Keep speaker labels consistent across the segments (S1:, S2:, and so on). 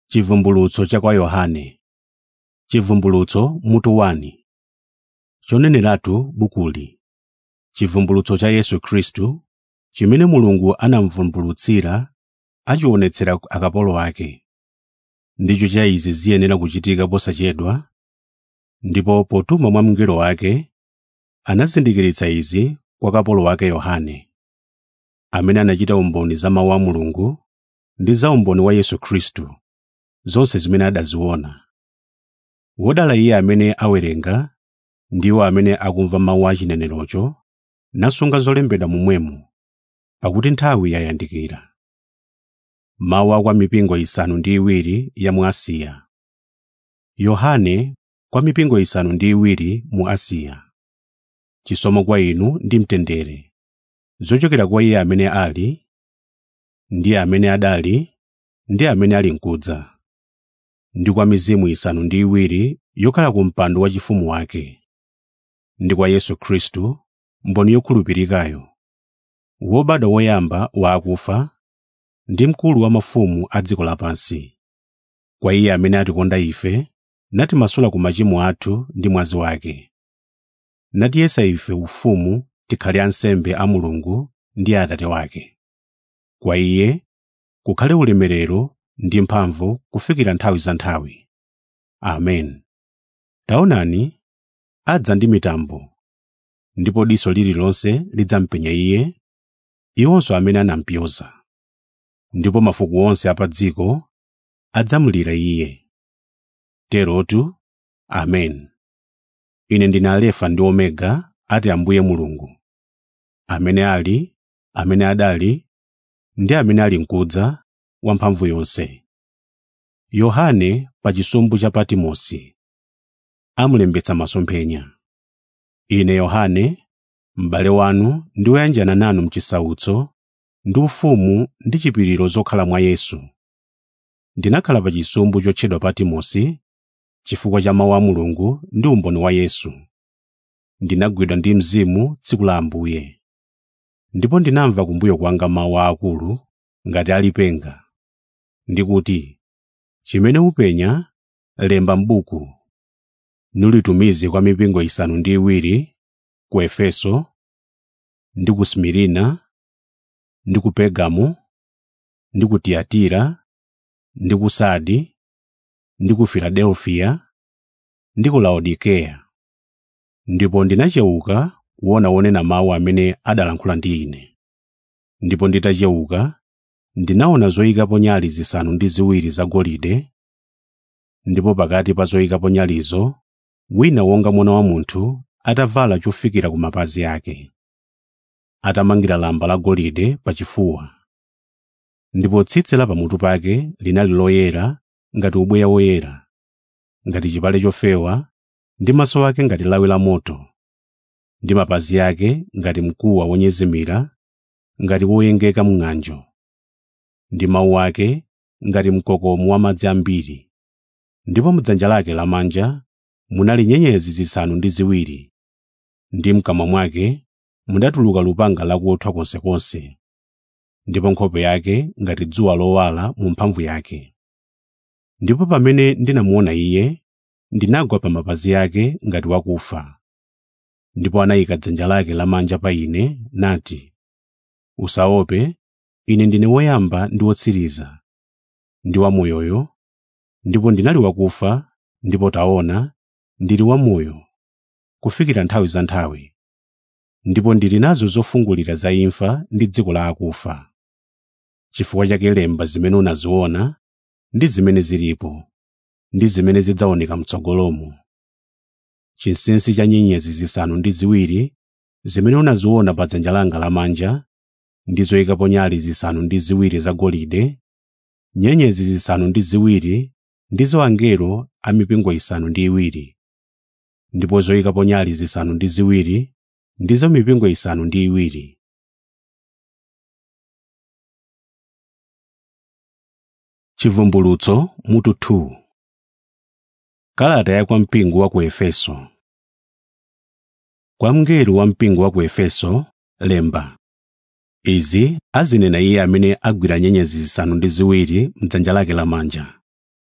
S1: Chivumbulutso cha kwa Yohane Chivumbulutso mutu 1 Choneneratu bukuli Chivumbulutso cha Yesu Khristu chimene Mulungu anamuvumbulutsira achionetsera akapolo ake. Ndicho cha izi ziyenera kuchitika posachedwa, ndipo potuma mwa mngelo wake anazindikiritsa izi kwa kapolo wake Yohane, amene anachita umboni za mawu a Mulungu ndi za umboni wa Yesu Khristu, zonse zimene adaziona. Wodala iye amene awerenga ndiwo amene akumva mawu a chinenerocho nasunga zolembedwa momwemo, pakuti nthawi yayandikira. Mawu a kwa mipingo isanu ndi iwiri ya mu Asiya. Yohane kwa mipingo isanu ndi iwiri mu Asiya. Chisomo kwa inu ndi mtendere, zochokera kwa iye amene ali, ndi amene adali, ndi amene ali nkudza, ndi kwa mizimu isanu ndi iwiri yokhala ku mpando waufumu wake, ndi kwa Yesu Khristu, mboni yokhulupirikayo, wobadwa woyamba wa akufa, ndi mkulu wa mafumu a dziko lapansi. Kwa iye amene atikonda ife, natimasula ku machimo athu ndi mwazi wake, natiyesa ife ufumu tikhale ansembe a Mulungu ndi a Atate wake. Kwa iye kukhale ulemerero ndi mphamvu kufikira nthawi za nthawi. Amen. Taonani, adza ndi mitambo, ndipo diso lililonse lidzampenya iye, iwonso amene anampyoza. Ndipo mafuko onse a pa dziko adzamulira iye. Terotu, Amen. Ine ndine Alefa ndi Omega, ati Ambuye Mulungu, amene ali, amene adali, ndi amene ali nkudza, wamphamvu yonse. Yohane pa chisumbu cha Patimosi amulembetsa masomphenya. Ine Yohane, m'bale wanu ndi woyanjana nanu m'chisautso ndi ufumu ndi chipiriro zokhala mwa Yesu. Ndinakhala pa chisumbu chotchedwa Patimosi chifukwa cha mawu a Mulungu ndi umboni wa Yesu. Ndinagwidwa ndi Mzimu tsiku la Ambuye. Ndipo ndinamva kumbuyo kwanga mawu aakulu ngati alipenga, ndikuti, chimene upenya lemba m'buku, nulitumize kwa mipingo isanu ndi iwiri, ku Efeso, ndi ku Smirina, ndi ku Pergamo, ndi ku Tiyatira, ndi ku Sardi, ndi ku Filadelfiya, ndi ku Laodikeya. Ndipo ndinachewuka kuona wonena mawu amene adalankhula ndi ine. Ndipo nditachewuka, ndinaona zoyikapo nyale zisanu ndi ziwiri zagolide, ndipo pakati pa zoyikapo nyalizo wina wonga mwana wa munthu atavala chofikira ku mapazi ake, atamangira lamba lagolide pachifuwa. Ndipo tsitsi la pamutu pake linali loyera ngati ubweya woyera, ngati chipale chofewa, ndi maso ake ngati lawi la moto, ndi mapazi ake ngati mkuwa wonyezimira, ngati woyengeka m'ng'anjo, ndi mawu ake ngati mkokomo wa madzi ambiri. Ndipo m'dzanja lake lamanja munali nyenyezi zisanu ndi ziwiri, ndi m'kamwa mwake mudatuluka lupanga lakuthwa konsekonse, ndipo nkhope yake ngati dzuwa lowala mu mphamvu yake. Ndipo pamene ndinamuona iye, ndinagwa pa mapazi ake ngati wakufa. Ndipo anayika dzanja lake lamanja pa ine nati, “Usaope, ine ndine woyamba ndi wotsiriza, ndi wamoyoyo, ndipo ndinali wakufa, ndipo taona, ndili wamoyo, kufikira nthawi za nthawi. Ndipo ndili nazo zofungulira za imfa ndi dziko la akufa. Chifukwa chake lemba zimene unaziona, ndi zimene zilipo, ndi zimene zidzaoneka m'tsogolomo. Chinsinsi cha nyenyezi zisanu ndi ziwiri zimene unaziona pa dzanja langa lamanja, ndi zoyikapo nyale zisanu ndi ziwiri zagolide, nyenyezi zisanu ndi ziwiri ndizo angelo a mipingo isanu ndi iwiri, ndipo zoyikapo nyale zisanu ndi ziwiri ndizo mipingo isanu ndi iwiri. Chivumbulutso mutu 2 Kalata ya kwa mpingo wa ku Efeso Kwa mngelo wa mpingo wa ku Efeso lemba izi azinena iye amene agwira nyenyezi zisanu ndi ziwiri m'dzanja lake lamanja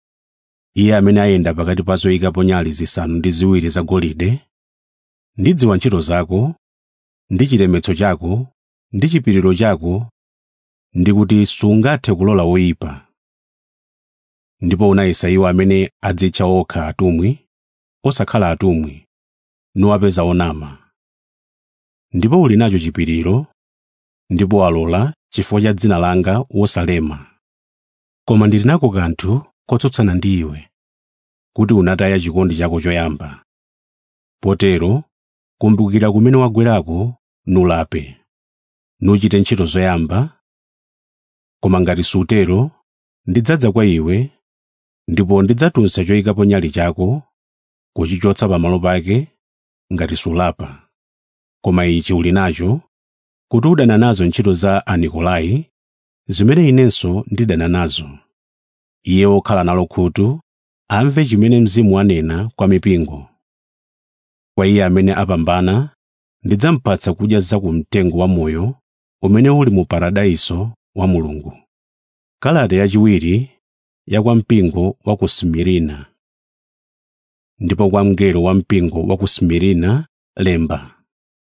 S1: iye amene ayenda pakati pa zoyikapo nyale zisanu ndi ziwiri zagolide ndidziwa ntchito zako ndi chilemetso chako ndi chipiriro chako ndi kuti sungathe kulola woyipa ndipo unayesa iwo amene adzitcha okha atumwi osakhala atumwi nuwapeza onama ndipo uli nacho chipiriro ndipo walola chifukwa cha dzina langa wosalema koma ndili nako kanthu kotsutsana ndi iwe kuti unataya chikondi chako choyamba potero kumbukira kumene wagwerako nulape nuchite ntchito zoyamba koma ngati sutero ndidzadza kwa iwe ndipo ndidzatunsa choyikapo nyale chako kuchichotsa pamalo pake ngati sulapa koma ichi uli nacho kuti udana nazo ntchito za anikolai zimene inenso ndidana nazo iye wokhala nalo khutu amve chimene mzimu wanena kwa mipingo kwa iye amene apambana ndidzampatsa kudya za ku mtengo wa moyo umene uli mu paradaiso wa mulungu kalata yachiwiri ya kwa mpingo wa ku simirina ndipo kwa mngelo wa mpingo wa ku simirina lemba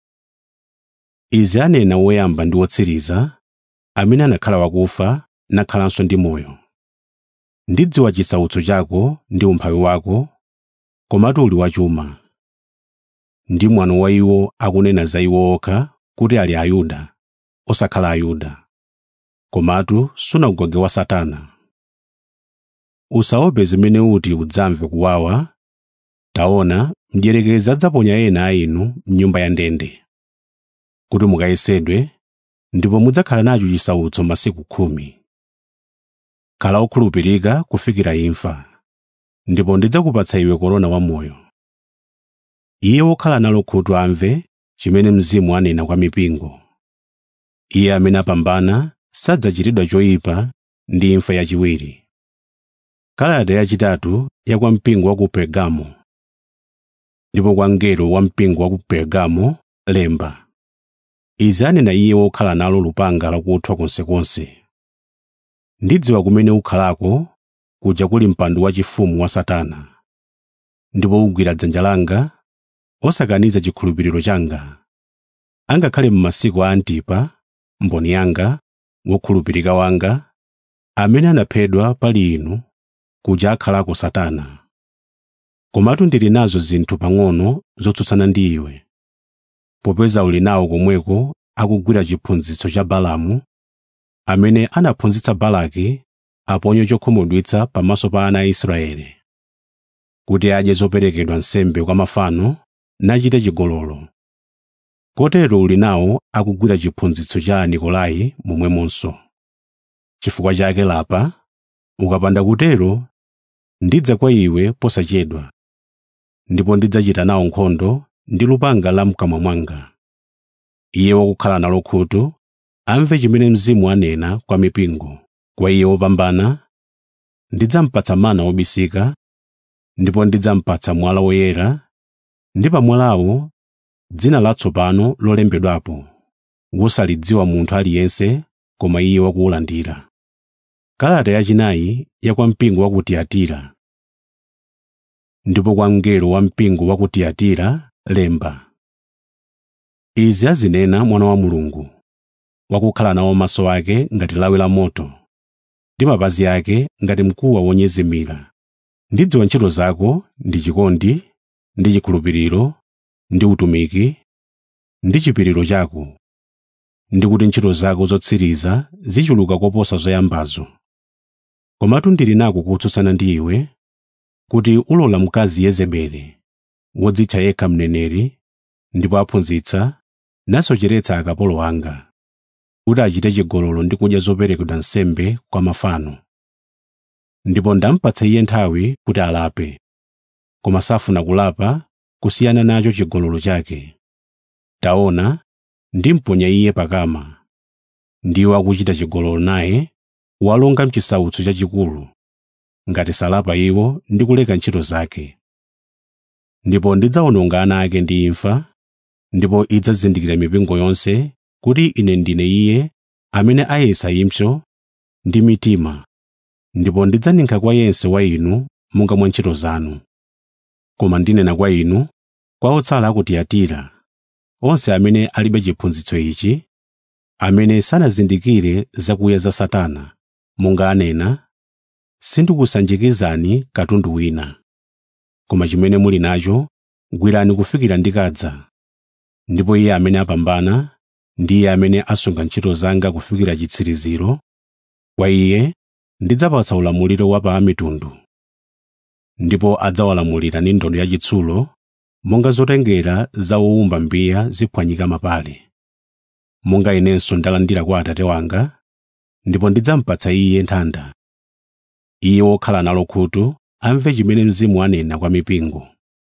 S1: izi anena woyamba ndi wotsiriza amene anakhala wakufa nakhalanso ndi moyo ndidziwa chisautso chako ndi umphawi wako komatu uli wachuma ndi mwano wa iwo akunena za iwo okha kuti ali ayuda osakhala ayuda komatu sunagoge wa satana usaope zimene uti udzamve kuwawa taona mdierekezi adzaponya ena a inu mnyumba ya ndende kuti mukayesedwe ndipo mudzakhala nacho chisautso masiku khumi khala okhulupirika kufikira imfa ndipo ndidzakupatsa iwe korona wamoyo iye wokhala nalo khutu amve chimene mzimu anena kwa mipingo iye amene apambana sadzachitidwa choyipa ndi imfa yachiwiri kalata yachitatu ya kwa mpingo wa ku pergamo ndipo kwa mngelo wa mpingo wa ku pergamo lemba izi anena iye wokhala nalo lupanga lakuthwa konsekonse ndidziwa kumene ukhalako kuja kuli mpando wachifumu wa satana ndipo ugwira dzanja langa osakaniza chikhulupiriro changa angakhale m'masiku a antipa mboni yanga wokhulupirika wanga amene anaphedwa pali inu kuja akhalako satana komatu ndili nazo zinthu pang'ono zotsutsana ndi iwe popeza uli nawo komweko akugwira chiphunzitso cha balamu amene anaphunzitsa balaki aponye chokhumudwitsa pamaso pa ana a israeli kuti adye zoperekedwa nsembe kwa mafano nachite chigololo kotero uli nawo akugwira chiphunzitso cha nikolai momwemonso chifukwa chake lapa ukapanda kutero ndidza kwa iwe posachedwa ndipo ndidzachita nawo nkhondo ndi lupanga la mkamwa mwanga iye wakukhala nalo khutu amve chimene mzimu anena kwa mipingo kwa iye wopambana ndidzampatsa mana wobisika ndipo ndidzampatsa mwala woyera ndi pamwalawo dzina latsopano lolembedwapo wosalidziwa munthu aliyense koma iye wakuwulandira kalata yachinayi ya kwa mpingo wa ku tiyatira ndipo kwa mngelo wa mpingo wa ku tiyatira lemba izi azinena mwana wa mulungu wakukhala nawo maso ake ngati lawi la moto ndi mapazi ake ngati mkuwa wonyezimira ndidziwa ntchito zako ndi chikondi ndi chikhulupiriro ndi utumiki ndi chipiriro chako ndi kuti ntchito zako zotsiriza zichuluka koposa zoyambazo komatu ndili nako kutsutsana ndi iwe kuti ulola mkazi yezebeli wodzitcha yekha mneneri ndipo aphunzitsa nasocheretsa akapolo anga kuti achite chigololo ndi kudya zoperekedwa nsembe kwa mafano ndipo ndampatsa iye nthawi kuti alape koma safuna kulapa kusiyana nacho chigololo chake taona ndimponya iye pakama ndiwo akuchita chigololo naye walonga mchisautso chachikulu ngati salapa iwo ndi kuleka ntchito zake ndipo ndidzawononga ana ake ndi imfa ndipo idzazindikira mipingo yonse kuti ine ndine iye amene ayesa impsyo ndi mitima ndipo ndidzaninkha kwa yense wa inu monga mwa ntchito zanu koma ndinena kwa inu kwa otsala a ku tiyatira onse amene alibe chiphunzitso ichi amene sanazindikire zakuya za satana monga anena sindikusanjikizani katundu wina koma chimene muli nacho gwirani kufikira ndikadza ndipo iye amene apambana ndiye amene asunga ntchito zanga kufikira chitsiriziro kwa iye ndidzapatsa ulamuliro wa pa amitundu ndipo adzawalamulira ndi ndodo yachitsulo monga zotengera za owumba mbiya ziphwanyika mapale monga inenso ndalandira kwa atate wanga ndipo ndidzampatsa iye nthanda iye wokhala nalo khutu amve chimene mzimu anena kwa mipingo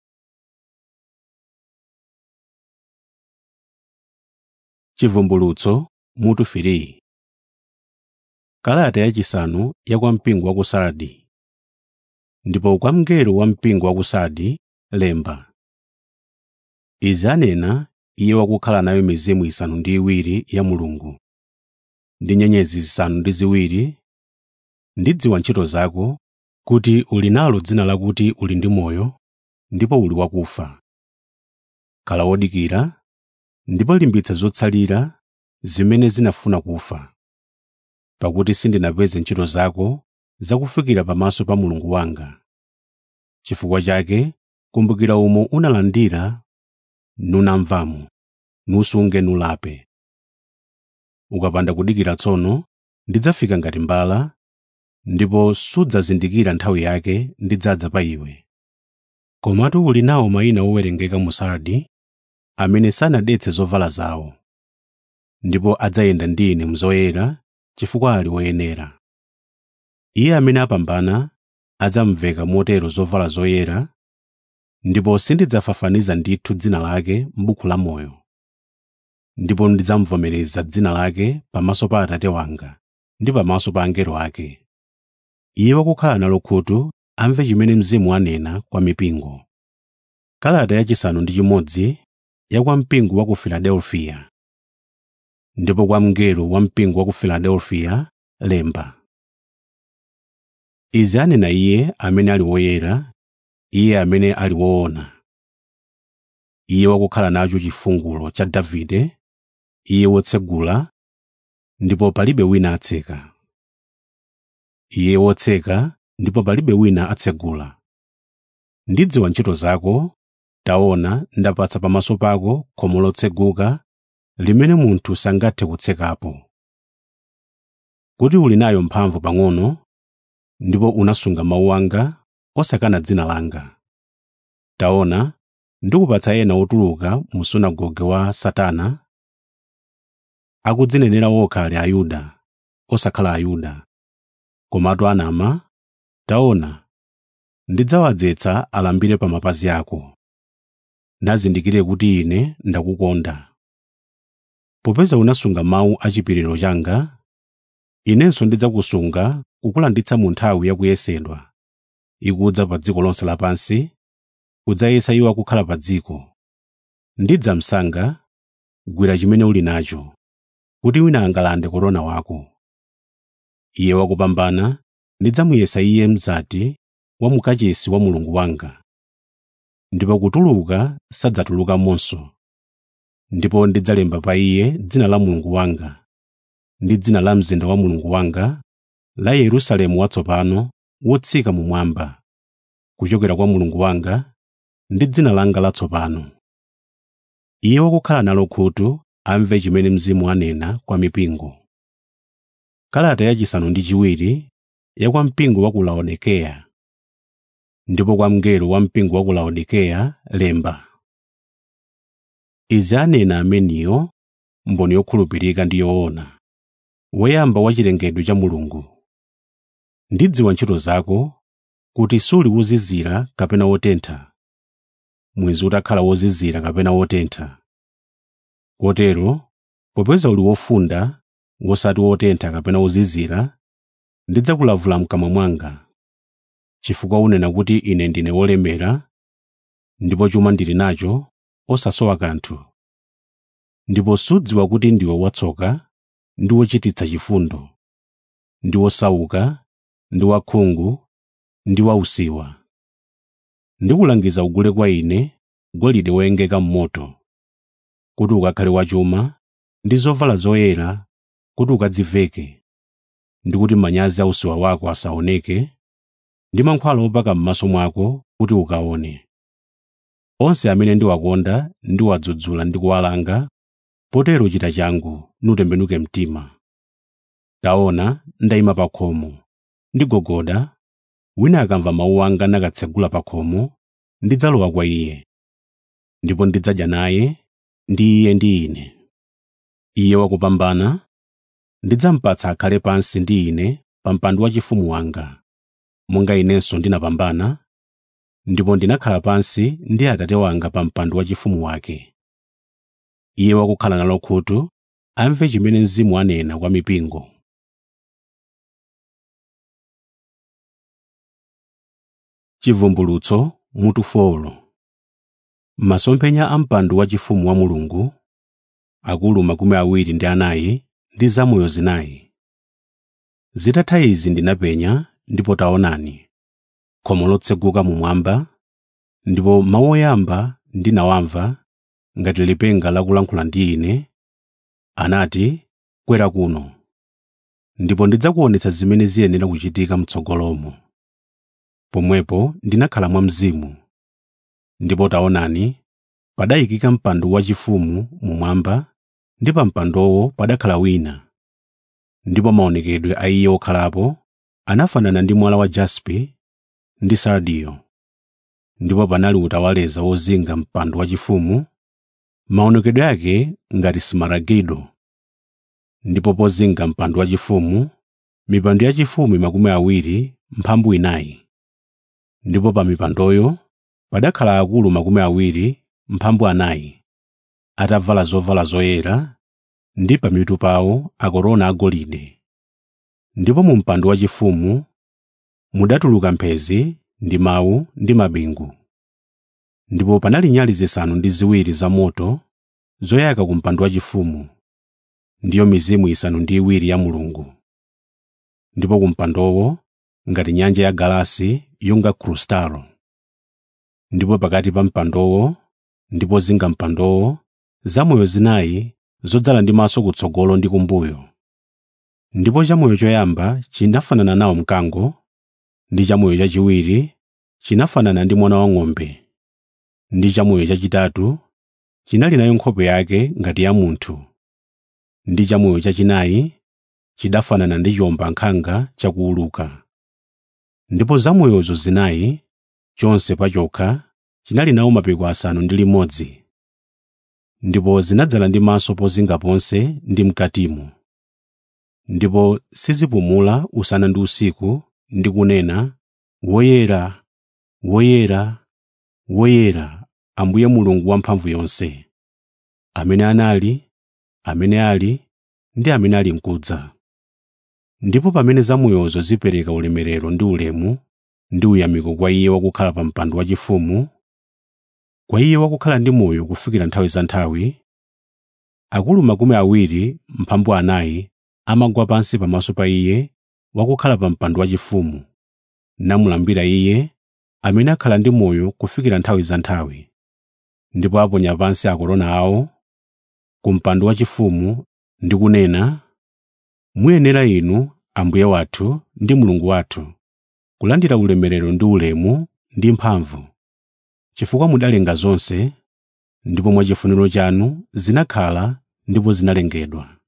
S1: chivumbulutso mutu 3 kalata yachisanu ya kwa mpingo wa ku sardi ndipo kwa mngelo wa mpingo wa ku sardi lemba izi anena iye wakukhala nayo mizimu isanu ndi iwiri ya mulungu ndi nyenyezi zisanu ndi ziwiri ndidziwa ntchito zako kuti uli nalo dzina lakuti uli ndi moyo ndipo uli wakufa khala wodikira ndipo limbitsa zotsalira zimene zinafuna kufa pakuti sindinapeze ntchito zako zakufikira pamaso pa mulungu wanga chifukwa chake kumbukira umo unalandira nunamvamo nusunge nulape ukapanda kudikira tsono ndidzafika ngati mbala ndipo sudzazindikira nthawi yake ndidzadza pa iwe komatu uli nawo mayina owerengeka mu sardi amene sanadetse zovala zawo ndipo adzayenda ndi ine mzoyera chifukwa ali woyenera iye amene apambana adzamveka motero zovala zoyera ndipo sindidzafafaniza ndithu dzina lake m'buku la moyo ndipo ndidzamuvomereza dzina lake pamaso pa atate wanga ndi pamaso pa angelo ake iye wakukhala nalo khutu amve chimene mzimu anena kwa mipingo kalata yachisanu ndi chimodzi ya kwa mpingo wa ku filadelfiya ndipo kwa mngelo wa mpingo wa ku filadelfiya lemba izi anena iye amene ali woyera iye amene ali woona iye wakukhala nacho chifungulo cha davide iye wotsegula ndipo palibe wina atseka iye wotseka ndipo palibe wina atsegula ndidziwa ntchito zako taona ndapatsa pamaso pako khomo lotseguka limene munthu sangathe kutsekapo kuti uli nayo mphamvu pang'ono ndipo unasunga mawu anga osakana dzina langa taona ndikupatsa ena otuluka mu sunagoge wa satana akudzinenera okha ali ayuda osakhala ayuda komatu anama taona ndidzawadzetsa alambire pa mapazi ako nazindikire kuti ine ndakukonda popeza unasunga mawu a chipiriro changa inenso ndidzakusunga kukulanditsa mu nthawi yakuyesedwa ikudza pa dziko lonse lapansi kudzayesa iwo akukhala pa dziko ndidzamsanga gwira chimene uli nacho kuti wina angalande korona wako iye wakupambana ndidzamuyesa iye mzati wa mukachisi wa mulungu wanga ndipo kutuluka sadzatulukamonso ndipo ndidzalemba pa iye dzina la mulungu wanga ndi dzina la mzinda wa mulungu wanga la yerusalemu watsopano wotsika mumwamba kuchokera kwa mulungu wanga ndi dzina langa latsopano iye wakukhala nalo khutu amve chimene mzimu anena kwa mipingo kalata yachisanu ndi chiwiri ya kwa mpingo wa ku laodikeya ndipo kwa mngelo wa mpingo wa ku laodikeya lemba izi anena ameniyo mboni yokhulupirika ndi yoona woyamba wa chilengedwe cha mulungu ndidziwa ntchito zako kuti suli wozizira kapena wotentha mwezi utakhala wozizira kapena wotentha kotero popeza uli wofunda wosati wotentha kapena wozizira ndidzakulavula mkamwa mwanga chifukwa unena kuti ine ndine wolemera ndipo chuma ndili nacho osasowa kanthu ndipo sudziwa kuti ndiwe watsoka ndi wochititsa chifundo ndi wosauka ndi wakhungu ndi wausiwa ndikulangiza ugule kwa ine golide woyengeka m'moto kuti ukakhale wachuma ndi zovala zoyera kuti ukadziveke ndi kuti manyazi a usiwa wako asaoneke ndi mankhwala opaka m'maso mwako kuti ukaone onse amene ndiwakonda ndiwadzudzula ndi kuwalanga potero chita changu nutembenuke mtima taona ndayima pa khomo ndigogoda wina akamva mawu anga nakatsegula pa khomo ndidzalowa kwa iye ndipo ndidzadya naye ndi iye ndi ine iye wakupambana ndidzampatsa akhale pansi ndi ine pa mpando wachifumu wanga monga inenso ndinapambana ndipo ndinakhala pansi ndi atate wanga pa mpando wachifumu wake iye wakukhala nalo khutu amve chimene mzimu anena kwa mipingo chivumbulutso mutu folo masomphenya a mpando wachifumu wa mulungu akulu makumi awiri ndi anayi ndi zamoyo zinayi zitatha izi ndinapenya ndipo taonani khomo lotseguka mumwamba ndipo mawu oyamba ndinawamva ngati lipenga lakulankhula ndi ine anati kwera kuno ndipo ndidzakuonetsa zimene ziyenera kuchitika m'tsogolomo pomwepo ndinakhala mwa mzimu ndipo taonani padayikika mpando wachifumu mumwamba ndi pa mpandowo padakhala wina ndipo maonekedwe a iye okhalapo anafanana ndi mwala wa jaspe ndi sardiyo ndipo panali utawaleza wozinga mpando wachifumu maonekedwe ake ngati simaragido ndipo pozinga mpando wachifumu mipando yachifumu makumi awiri mphambu inayi ndipo pa mipandoyo padakhala akulu makumi awiri mphambu anayi atavala zovala zoyera ndi pamitu pawo akorona agolide ndipo mu mpando wachifumu mudatuluka mphezi ndi mawu ndi mabingu ndipo panali nyali zisanu ndi ziwiri zamoto zoyaka ku mpando wachifumu ndiyo mizimu isanu ndi iwiri ya mulungu ndipo ku mpandowo ngati nyanja ya galasi yonga krustalo ndipo pakati pa mpandowo ndi pozinga mpandowo zamoyo zinayi zodzala ndi maso kutsogolo ndi kumbuyo ndipo chamoyo choyamba chinafanana nawo mkango ndi chamoyo chachiwiri chinafanana ndi mwana wang'ombe ndi chamoyo chachitatu chinali nayo nkhope yake ngati ya munthu ndi chamoyo chachinayi chidafanana ndi chiwombankhanga chakuuluka ndipo zamoyozo zinayi chonse pachokha chinali nawo mapiko asanu ndi limodzi ndipo zinadzala ndi maso pozinga ponse ndi mkatimo ndipo sizipumula usana ndi usiku ndi kunena woyera woyera woyera ambuye mulungu wamphamvu yonse amene anali amene ali ndi amene ali mkudza ndipo pamene zamoyozo zipereka ulemerero ndi ulemu ndi uyamiko kwa iye wakukhala pa mpando wachifumu kwa iye wakukhala ndi moyo kufikira nthawi za nthawi akulu makumi awiri mphambu anayi amagwa pansi pamaso pa iye wakukhala pa mpando wachifumu namulambira iye amene akhala ndi moyo kufikira nthawi za nthawi ndipo aponya pansi akorona awo ku mpando wachifumu ndi kunena muyenera inu ambuye wathu ndi mulungu wathu kulandira ulemerero ndi ulemu ndi mphamvu chifukwa mudalenga zonse ndipo mwachifuniro chanu zinakhala ndipo zinalengedwa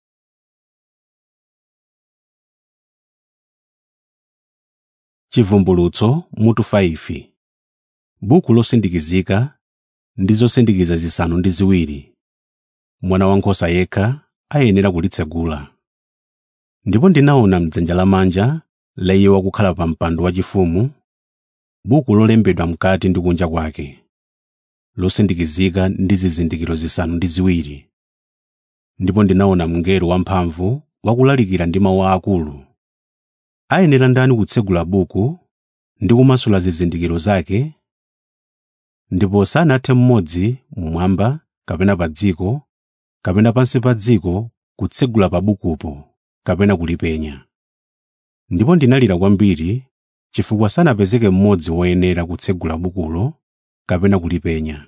S1: chivumbulutso mutu 5 buku losindikizika ndi zosindikiza zisanu ndi ziwiri mwana wankhosa yekha ayenera kulitsegula ndipo ndinaona m'dzanja lamanja la iye wakukhala pa mpando wachifumu buku lolembedwa mkati ndi kunja kwake losindikizika ndi zizindikiro zisanu ndi ziwiri ndipo ndinaona mngelo wamphamvu wakulalikira ndi mawu akulu ayenera ndani kutsegula buku ndi kumasula zizindikiro zake ndipo sanathe mmodzi mmwamba kapena pa dziko kapena pansi pa dziko kutsegula pa bukupo kapena kulipenya ndipo ndinalira kwambiri chifukwa sanapezeke mmodzi woyenera kutsegula bukulo kapena kulipenya.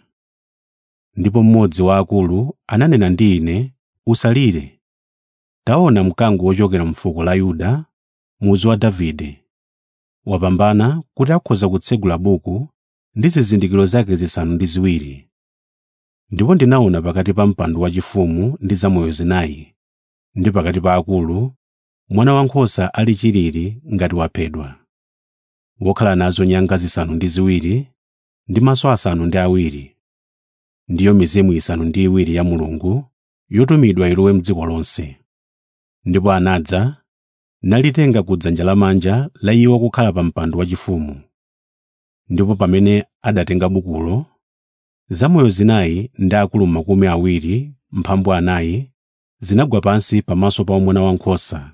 S1: Ndipo mmodzi wa akulu ananena ndi ine, “Usalire. Taona mkango wochokera m'fuko la Yuda, mudzi wa Davide. Wapambana kuti akhoza kutsegula buku ndi zizindikiro zake zisanu ndi ziwiri.” Ndipo ndinaona pakati pa mpando wachifumu ndi zamoyo zinayi, ndi pakati pa akulu, mwana wankhosa ali chilili ngati waphedwa, wokhala nazo nyanga zisanu ndi ziwiri ndi maso asanu ndi awiri. Ndiyo mizimu isanu ndi iwiri ya Mulungu yotumidwa ilowe m'dziko lonse. Ndipo anadza nalitenga ku dzanja lamanja la iwo okhala pa mpando wachifumu. Ndipo pamene adatenga bukulo, zamoyo zinayi ndi akulu makumi awiri mphambu anayi zinagwa pansi pamaso pa mwana wankhosa,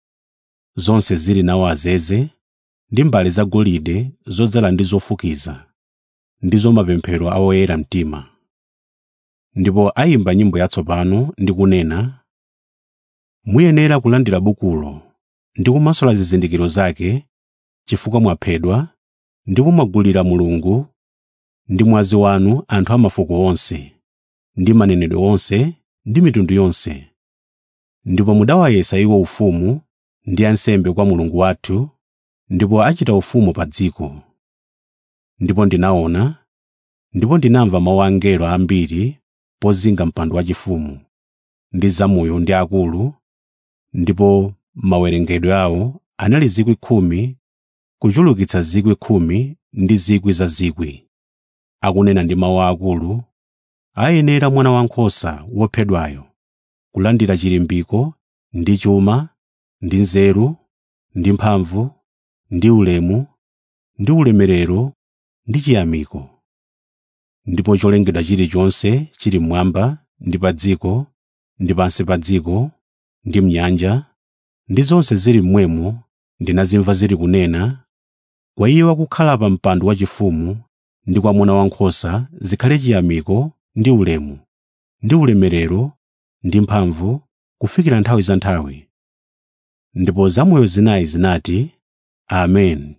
S1: zonse zili nawo azeze ndi mbale zagolide zodzala ndi zofukiza, ndizo mapemphero a oyera mtima. Ndipo ayimba nyimbo yatsopano ndi kunena, “Muyenera kulandira bukulo ndi kumasula zizindikiro zake, chifukwa mwaphedwa ndipo mwagulira Mulungu ndi mwazi wanu anthu a mafuko onse, ndi manenedwe onse ndi mitundu yonse. Ndipo mudawayesa iwo ufumu ndi ansembe kwa Mulungu wathu, ndipo achita ufumu pa dziko. Ndipo ndinaona, ndipo ndinamva mawu a angelo ambiri pozinga mpando wachifumu, ndi zamoyo ndi akulu, ndipo mawerengedwe awo anali zikwi khumi kuchulukitsa zikwi khumi ndi zikwi za zikwi, akunena ndi mawu akulu, “Ayenera mwana wankhosa wophedwayo kulandira chilimbiko ndi chuma ndi nzeru ndi mphamvu ndi ulemu ndi ulemerero ndi chiyamiko.” Ndipo cholengedwa chilichonse chili mmwamba ndi pa dziko ndi pansi pa dziko ndi m'nyanja ndi zonse zili mmwemo ndinazimva zili kunena, “Kwa Iye wakukhala pa mpando wachifumu ndi kwa Mwana Wankhosa zikhale chiyamiko ndi ulemu ndi ulemerero ndi mphamvu kufikira nthawi za nthawi.” Ndipo zamoyo zinayi zinati, “Ameni.”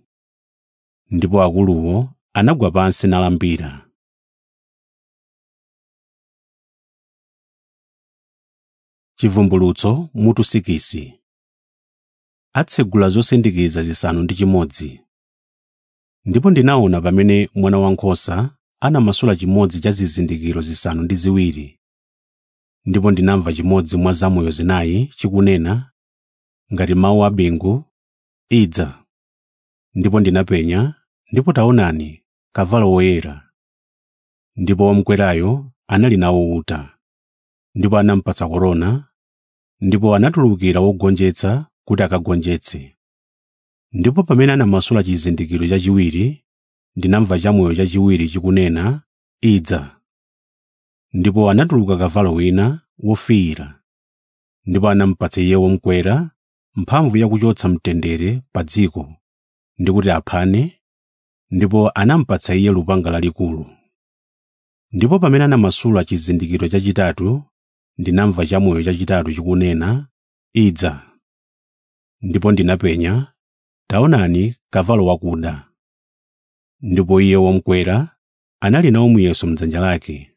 S1: Ndipo akuluwo anagwa pansi nalambira. Chivumbulutso mutu sikisi atsegula zosindikiza zisanu ndi chimodzi. Ndipo ndinaona pamene Mwana Wankhosa anamasula chimodzi cha zizindikiro zisanu ndi ziwiri. Ndipo ndinamva chimodzi mwa zamoyo zinayi chikunena, ngati mawu a bingu, “Idza.” Ndipo ndinapenya, ndipo taonani, kavalo woyera. Ndipo womukwerayo anali nawo uta. Ndipo anamupatsa korona, ndipo anatulukira wogonjetsa kuti akagonjetse. Ndipo pamene anamasula chizindikiro chachiwiri, ndinamva chamoyo chachiwiri chikunena, “Idza.” Ndipo anatuluka kavalo wina wofiira. Ndipo anamupatsa iye womukwera mphamvu yakuchotsa mtendere pa dziko ndi kuti aphane, ndipo anamupatsa iye lupanga lalikulu. Ndipo pamene anamasula chizindikiro chachitatu, ndinamva chamoyo chachitatu chikunena, “Idza.” Ndipo ndinapenya, taonani kavalo wakuda. Ndipo iye womukwera anali nawo muyeso m'dzanja lake.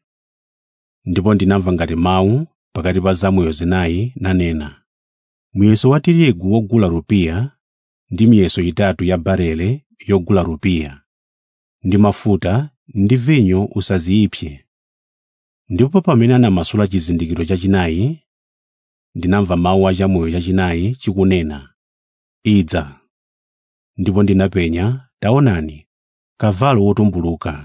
S1: Ndipo ndinamva ngati mawu pakati pa zamoyo zinayi nanena, “Muyeso wa tirigu wogula rupiya ndi miyeso itatu ya barele yogula rupiya, ndi mafuta ndi vinyo usaziyipse.” Ndipo pamene anamasula chizindikiro chachinayi, ndinamva mawu a chamoyo chachinayi chikunena, “Idza.” Ndipo ndinapenya, taonani, kavalo wotumbuluka.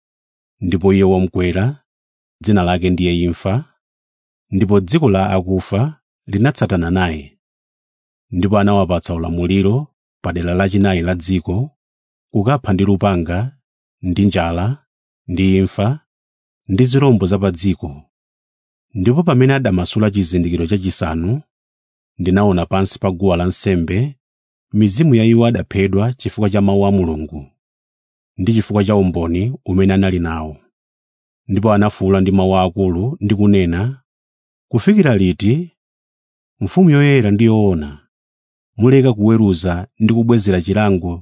S1: Ndipo iye womukwera, dzina lake ndiye Imfa, ndipo dziko la akufa linatsatana naye. Ndipo anawapatsa ulamuliro pa dera lachinayi la dziko, kukapha ndi lupanga, ndi njala, ndi imfa, ndi zirombo za pa dziko. Ndipo pamene adamasula chizindikiro chachisanu, ndinaona pansi pa guwa lansembe mizimu ya iwo adaphedwa chifukwa cha mawu a Mulungu ndi chifukwa cha umboni umene anali nawo. Ndipo anafuwula ndi mawu akulu ndi kunena, “Kufikira liti, mfumu yoyera ndi yoona, muleka kuweruza ndi kubwezera chilango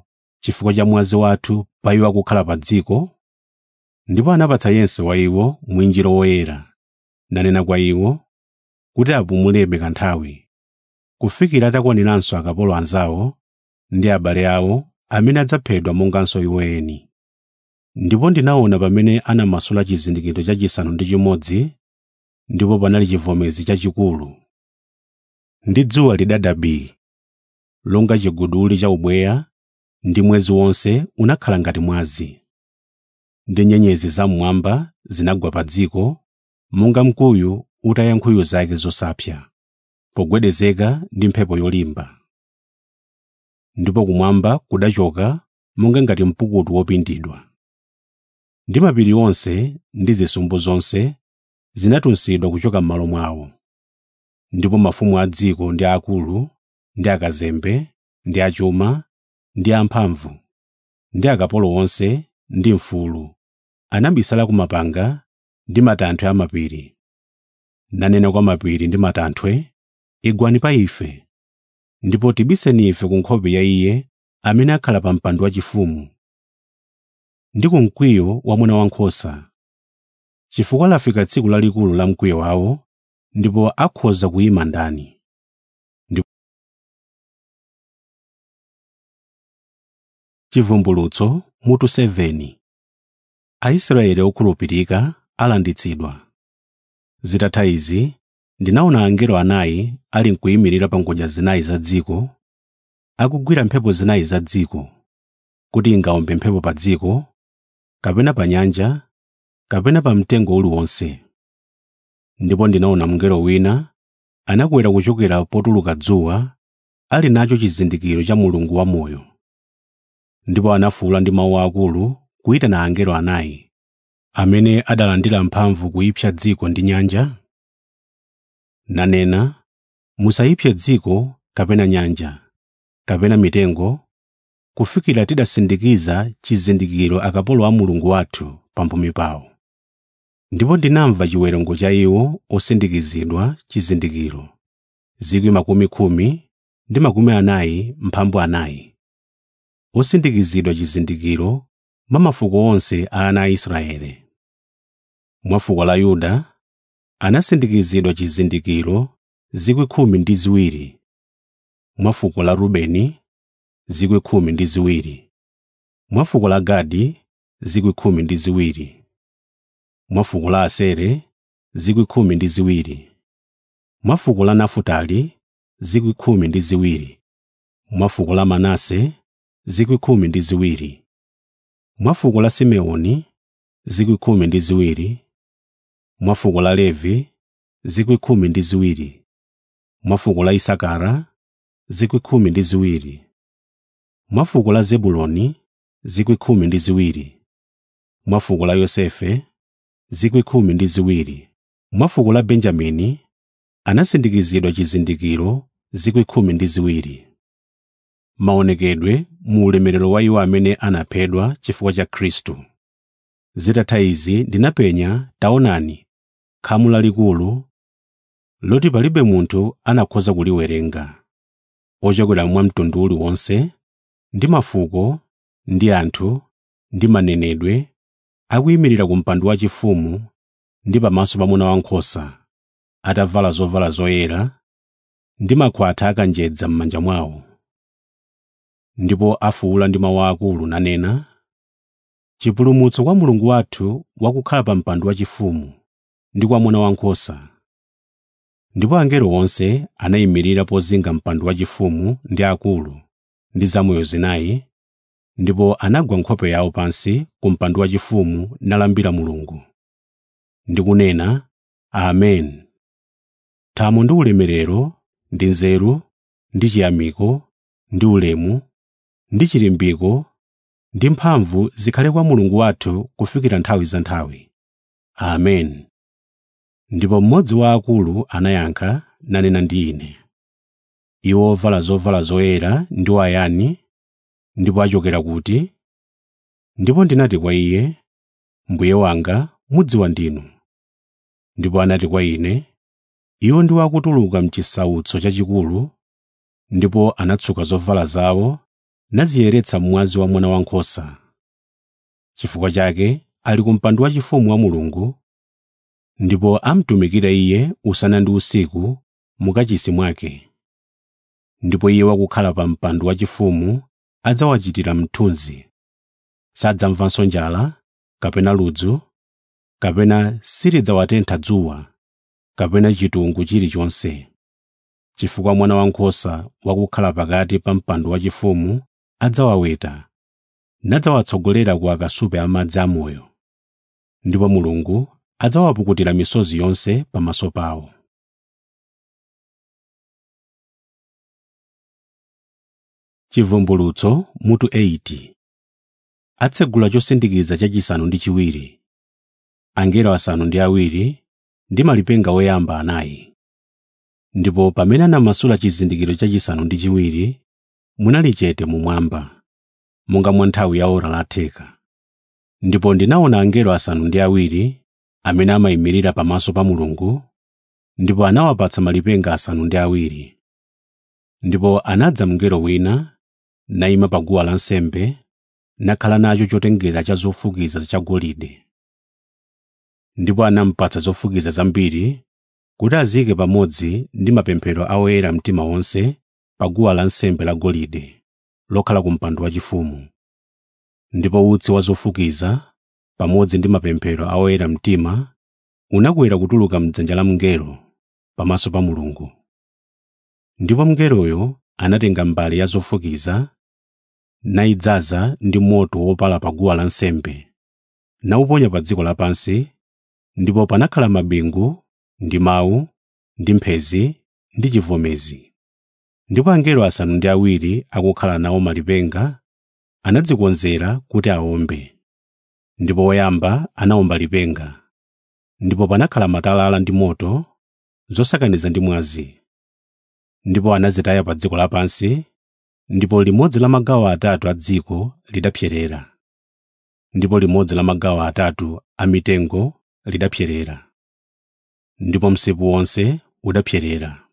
S1: chifukwa cha mwazi wathu pa iwo akukhala pa dziko ndipo anapatsa yense wa iwo mwinjiro woyera nanena kwa iwo kuti apumulebe kanthawi kufikira atakwaniranso akapolo anzawo ndi abale awo amene adzaphedwa monganso iwo eni ndipo ndinaona pamene anamasula chizindikiro chachisanu ndi chimodzi ndipo panali chivomezi chachikulu ndi dzuwa lidada bii longa chiguduli cha ubweya ndi mwezi wonse unakhala ngati mwazi ndi nyenyezi zam'mwamba zinagwa pa dziko monga mkuyu utaya nkhuyu zake zosapsa pogwedezeka ndi mphepo yolimba ndipo kumwamba kudachoka monga ngati mpukutu wopindidwa ndi mapiri onse ndi zisumbu zonse zinatunsidwa kuchoka m'malo mwawo ndipo mafumu a dziko ndi akulu ndi akazembe ndi achuma ndi amphamvu ndi akapolo onse ndi mfulu anabisala ku mapanga ndi matanthwe a mapiri nanena kwa mapiri ndi matanthwe igwani pa ife ndipo tibiseni ife ku nkhope ya iye amene akhala pa mpando wachifumu ndi ku mkwiyo wa mwana wankhosa chifukwa lafika tsiku lalikulu la mkwiyo wawo ndipo akhoza kuyima ndani chivumbulutso mutu 7 aisraeli okhulupirika alanditsidwa zitatha izi ndinaona angelo anayi ali nkuyimirira pa ngodya zinayi za dziko akugwira mphepo zinayi za dziko kuti ingawombe mphepo pa dziko kapena pa nyanja kapena pa mtengo uliwonse ndipo ndinaona mngelo wina anakwera kuchokera potuluka dzuwa ali nacho chizindikiro cha mulungu wamoyo ndipo anafuwula ndi mawu akulu kuyitana angelo anayi amene adalandira mphamvu kuyipsa dziko ndi nyanja nanena musayipse dziko kapena nyanja kapena mitengo kufikira tidasindikiza chizindikiro akapolo a mulungu wathu pamphumi pawo ndipo ndinamva chiwerengo cha iwo osindikizidwa chizindikiro zikwi makumi khumi ndi makumi anayi mphambu anayi osindikizidwa chizindikiro mwa mafuko onse a ana a Israeli. Mwa fuko la Yuda anasindikizidwa chizindikiro zikwi khumi ndi ziwiri, mwa fuko la Rubeni zikwi khumi ndi ziwiri, mwa fuko la Gadi zikwi khumi ndi ziwiri, mwa fuko la Asere zikwi khumi ndi ziwiri, mwa fuko la Nafutali zikwi khumi ndi ziwiri, mwa fuko la Manase zikwi khumi ndi ziwiri, mwa fuko la Simeoni zikwi khumi ndi ziwiri, mwa fuko la Levi zikwi khumi ndi ziwiri, mwa fuko la Isakara zikwi khumi ndi ziwiri, mwa fuko la Zebuloni zikwi khumi ndi ziwiri, mwa fuko la Yosefe zikwi khumi ndi ziwiri, mwa fuko la Benjamini anasindikizidwa chizindikiro zikwi khumi ndi ziwiri. Maonekedwe mu ulemerero wa iwo amene anaphedwa chifukwa cha Khristu. Zitatha izi ndinapenya taonani khamu lalikulu loti palibe munthu anakhoza kuliwerenga ochokera mwa mtundu uliwonse ndi mafuko ndi anthu ndi manenedwe akuyimirira ku mpando wachifumu ndi pamaso pa mwana wankhosa atavala zovala zoyera ndi makhwatha akanjedza m'manja mwawo ndipo afuwula ndi mawu akulu nanena chipulumutso kwa mulungu wathu wakukhala pa mpando wachifumu ndi kwa mwana wankhosa ndipo angelo onse anayimirira pozinga mpando wachifumu ndi akulu ndi zamoyo zinayi ndipo anagwa nkhope yawo pansi ku mpando wachifumu nalambira mulungu ndi kunena amen thamo ndi ulemerero ndi nzeru ndi chiyamiko ndi ulemu ndi chilimbiko ndi mphamvu zikhale kwa mulungu wathu kufikira nthawi za nthawi amen ndipo mmodzi wa akulu anayankha nanena ndi ine iwo ovala zovala zoyera ndi wayani ndipo achokera kuti ndipo ndinati kwa iye mbuye wanga mudziwa ndinu ndipo anati kwa ine iwo ndiwo akutuluka mchisautso chachikulu ndipo anatsuka zovala zawo naziyeretsa mwazi wa mwana wankhosa chifukwa chake ali ku mpando wachifumu wa mulungu ndipo amtumikira iye usana ndi usiku mukachisi mwake ndipo iye wakukhala pa mpando wachifumu adzawachitira mthunzi sadzamvanso njala kapena ludzu kapena silidzawatentha dzuwa kapena chitungu chilichonse chifukwa mwana wankhosa wakukhala pakati pa mpando wachifumu adzawaweta nadzawatsogolera ku akasupe amadzi amoyo ndipo mulungu adzawapukutira misozi yonse pamaso pawo chivumbulutso mutu 8 atsegula chosindikiza chachisanu ndi chiwiri angelo asanu ndi awiri ndi malipenga woyamba anayi ndipo pamene anamasula chizindikiro chachisanu ndi chiwiri munali chete mumwamba monga mwa nthawi ya ora latheka ndipo ndinaona angelo asanu ndi awiri amene amayimirira pamaso pa mulungu ndipo anawapatsa malipenga asanu ndi awiri ndipo anadza mngelo wina nayima pa guwa lansembe nakhala nacho chotengera cha zofukiza chagolide ndipo anamupatsa zofukiza zambiri kuti aziyike pamodzi ndi mapemphero a oyera mtima onse pa guwa lansembe lagolide lokhala ku mpando wachifumu ndipo utsi wa zofukiza pamodzi ndi mapemphero a oyera mtima unakwera kutuluka mdzanja la mngelo pamaso pa mulungu ndipo mngeloyo anatenga mbale ya zofukiza nayidzaza ndi moto wopala pa guwa lansembe nawuponya pa dziko lapansi ndipo panakhala mabingu ndi mawu ndi mphezi ndi chivomezi ndipo angelo asanu ndi awiri akukhala nawo malipenga anadzikonzera kuti awombe ndipo woyamba anawomba lipenga ndipo panakhala matalala ndi moto zosakaniza ndi mwazi ndipo anazitaya pa dziko lapansi ndipo limodzi la magawo atatu a dziko lidapserera ndipo limodzi la magawo atatu a mitengo lidapserera ndipo msipu wonse udapserera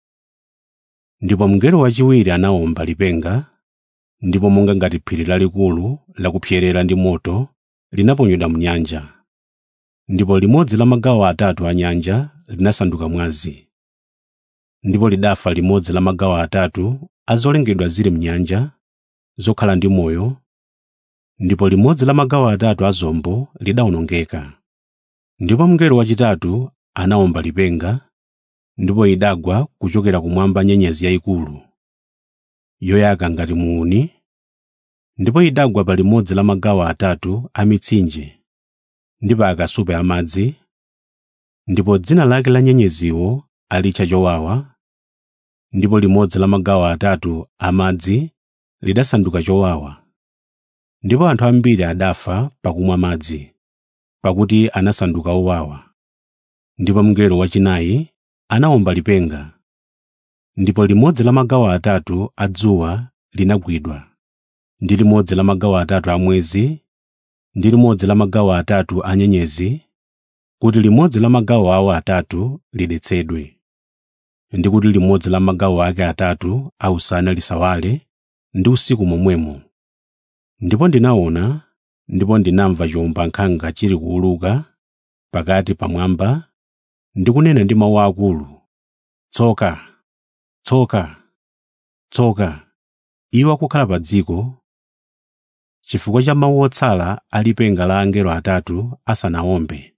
S1: ndipo mngelo wachiwiri anawomba lipenga ndipo monga ngati phiri lalikulu lakupserera ndi moto linaponyedwa mnyanja ndipo limodzi la magawo atatu a nyanja linasanduka mwazi ndipo lidafa limodzi la magawo atatu a zolengedwa zili mnyanja zokhala ndi moyo ndipo limodzi la magawo atatu a zombo lidawonongeka ndipo mngelo wachitatu anawomba lipenga ndipo idagwa kuchokera kumwamba nyenyezi yayikulu yoyaka ngati muuni ndipo idagwa pa limodzi la magawo atatu a mitsinje ndi pa akasupe amadzi ndipo dzina lake la nyenyeziwo alitcha chowawa ndipo limodzi la magawo atatu amadzi lidasanduka chowawa ndipo anthu ambiri adafa pakumwa madzi pakuti anasanduka owawa ndipo mngelo wachinayi anawomba lipenga ndipo limodzi la magawo atatu a dzuwa linagwidwa ndi limodzi la magawo atatu a mwezi ndi limodzi la magawo atatu a nyenyezi kuti limodzi la magawo awo atatu lidetsedwe ndi kuti limodzi la magawo ake atatu a usana lisawale ndi usiku momwemo ndipo ndinaona ndipo ndinamva chiwombankhanga chili kuwuluka pakati pamwamba ndi kunena ndi mawu akulu tsoka tsoka tsoka iwo akukhala pa dziko chifukwa cha mawu otsala a lipenga la angelo atatu asanawombe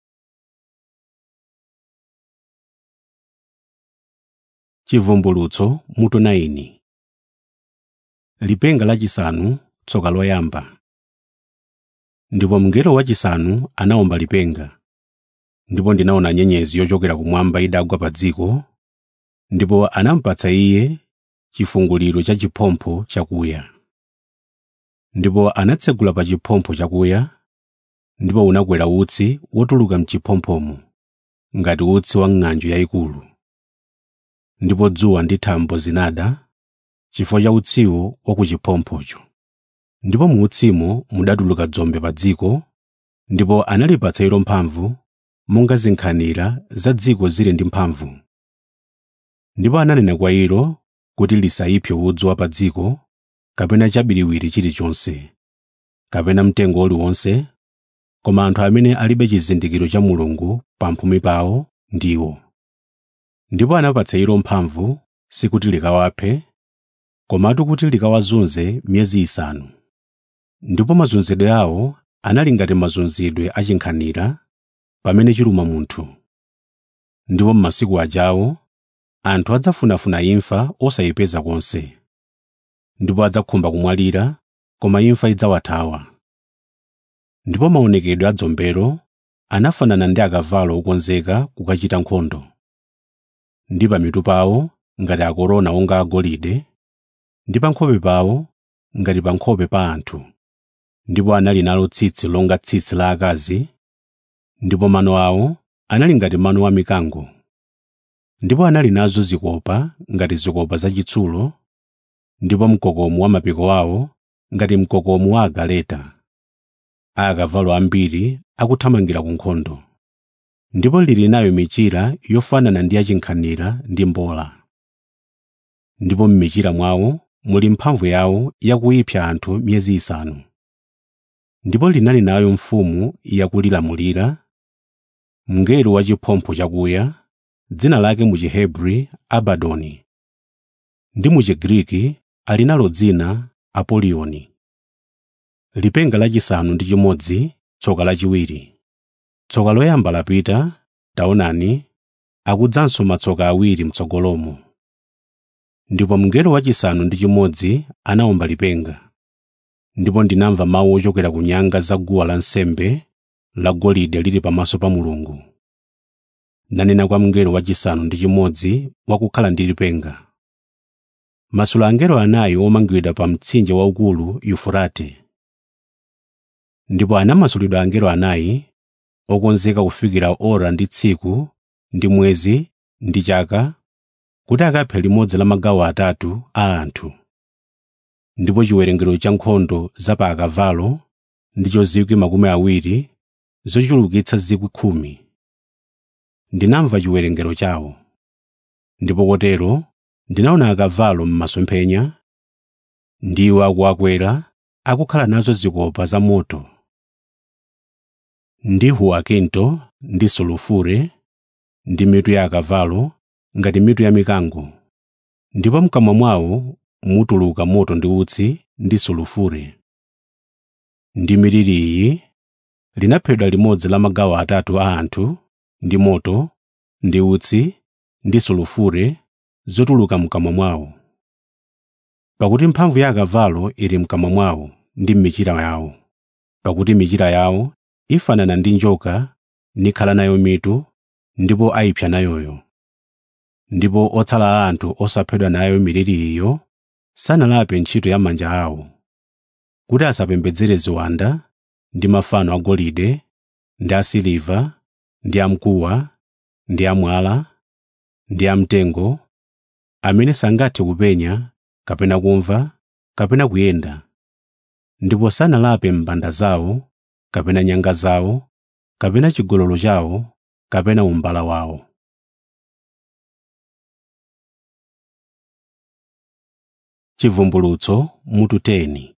S1: chivumbulutso mutu 9 lipenga lachisanu tsoka loyamba ndipo mngelo wachisanu anawomba lipenga ndipo ndinaona nyenyezi yochokera kumwamba idagwa pa dziko ndipo anamupatsa iye chifunguliro cha chiphompho chakuya ndipo anatsegula pa chiphompho chakuya ndipo unakwera utsi wotuluka mchiphompomo ngati utsi wa ng'anjo yayikulu ndipo dzuwa ndi thambo zinada chifukwa cha utsiwo wa ku chiphomphocho ndipo mu utsimo mudatuluka dzombe pa dziko ndipo analipatsa ilo mphamvu monga zinkhanira za dziko zili ndi mphamvu ndipo ananena kwa ilo kuti lisayipse udzu wa pa dziko kapena chabiriwiri chilichonse kapena mtengo uliwonse koma anthu amene alibe chizindikiro cha mulungu pamphumi pawo ndiwo ndipo anapatsa ilo mphamvu sikuti likawaphe komatu kuti likawazunze miyezi isanu ndipo mazunzidwe awo anali ngati mazunzidwe achinkhanira pamene chiluma munthu ndipo m'masiku ajawo anthu adzafunafuna imfa osayipeza konse ndipo adzakhumba kumwalira koma imfa idzawathawa ndipo maonekedwe a dzombelo anafanana ndi akavalo okonzeka kukachita nkhondo ndi pamitu pawo ngati akorona onga agolide ndi pa nkhope pawo ngati pa nkhope pa anthu ndipo anali nalo tsitsi longa tsitsi la akazi ndipo mano awo anali ngati mano a mikango ndipo anali nazo zikopa ngati zikopa zachitsulo ndipo mkokomo wa mapiko awo ngati mkokomo wa agaleta a akavalo ambiri akuthamangira ku nkhondo ndipo lili nayo michira yofanana ndi yachinkhanira ndi mbola ndipo m'michira mwawo muli mphamvu yawo yakuyipsa anthu miyezi isanu ndipo linali nayo mfumu yakulilamulira mngelo wachiphompho chakuya dzina lake mu chihebri abadoni ndi mu chigriki ali nalo dzina apoliyoni lipenga lachisanu ndi chimodzi tsoka lachiwiri tsoka loyamba lapita taonani akudzanso matsoka awiri mtsogolomo ndipo mngelo wachisanu ndi chimodzi anawomba lipenga ndipo ndinamva mawu ochokera ku nyanga za guwa lansembe lagolide lili pamaso pa mulungu nanena kwa mngelo wachisanu ndi chimodzi wakukhala ndi lipenga masula angelo anayi omangidwa pa mtsinje waukulu yufurate ndipo anamasulidwa angelo anayi okonzeka kufikira ora ndi tsiku ndi mwezi ndi chaka kuti akaphe limodzi la magawo atatu a anthu ndipo chiwerengero cha nkhondo za pa akavalo ndicho zikwi makumi awiri zochulukitsa zikwi khumi ndinamva chiwerengero chawo ndipo kotero ndinaona akavalo m'masomphenya ndiwo akuakwera akukhala nazo zikopa za moto ndi huwakinto ndi sulufure ndi mitu ya akavalo ngati mitu ya mikango ndipo mkamwa mwawo mutuluka moto ndi utsi ndi sulufure ndi miliri iyi linaphedwa limodzi la magawo atatu a anthu ndi moto ndi utsi ndi sulufure zotuluka mkamwa mwawo pakuti mphamvu ya akavalo ili mkamwa mwawo ndi m'michira yawo pakuti michira yawo ifanana ndi njoka nikhala nayo mitu ndipo ayipsa nayoyo ndipo otsala a anthu osaphedwa nayo miliri iyo sanalape ntchito ya manja awo kuti asapembedzere ziwanda ndi mafano agolide ndi asiliva ndi amkuwa ndi amwala ndi amtengo amene sangathe kupenya kapena kumva kapena kuyenda ndipo sanalape mbanda zawo kapena nyanga zawo kapena chigololo chawo kapena umbala wawo chivumbulutso mutu 10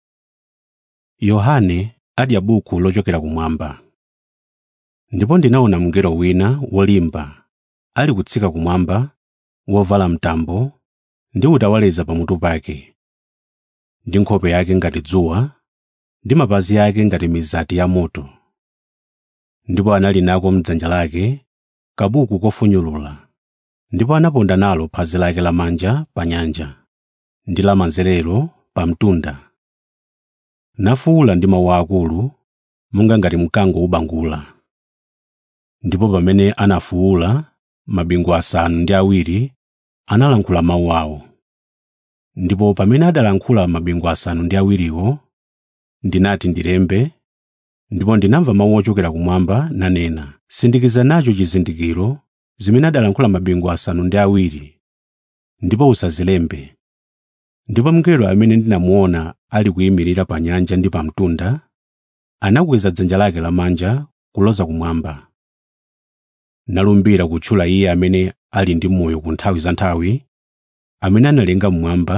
S1: yohane adya buku lochokera kumwamba ndipo ndinaona mngelo wina wolimba ali kutsika kumwamba wovala mtambo ndi utawaleza pamutu pake ndi nkhope yake ngati dzuwa ndi mapazi ake ngati mizati ya moto ndipo anali nako m'dzanja lake kabuku kofunyulula ndipo anaponda nalo phazi lake lamanja pa nyanja ndi lamanzerero pa mtunda nafuwula ndi mawu akulu monga ngati mkango ubangula ndipo pamene anafuwula mabingu asanu ndi awiri analankhula mawu awo ndipo pamene adalankhula mabingu asanu ndi awiriwo ndinati ndilembe ndipo ndinamva mawu ochokera kumwamba nanena sindikiza nacho chizindikiro zimene adalankhula mabingu asanu ndi awiri ndipo usazilembe ndipo mngelo amene ndinamuona ali kuyimirira pa nyanja ndi pa mtunda anakweza dzanja lake lamanja kuloza kumwamba nalumbira kutchula iye amene ali ndi moyo ku nthawi za nthawi amene analenga mmwamba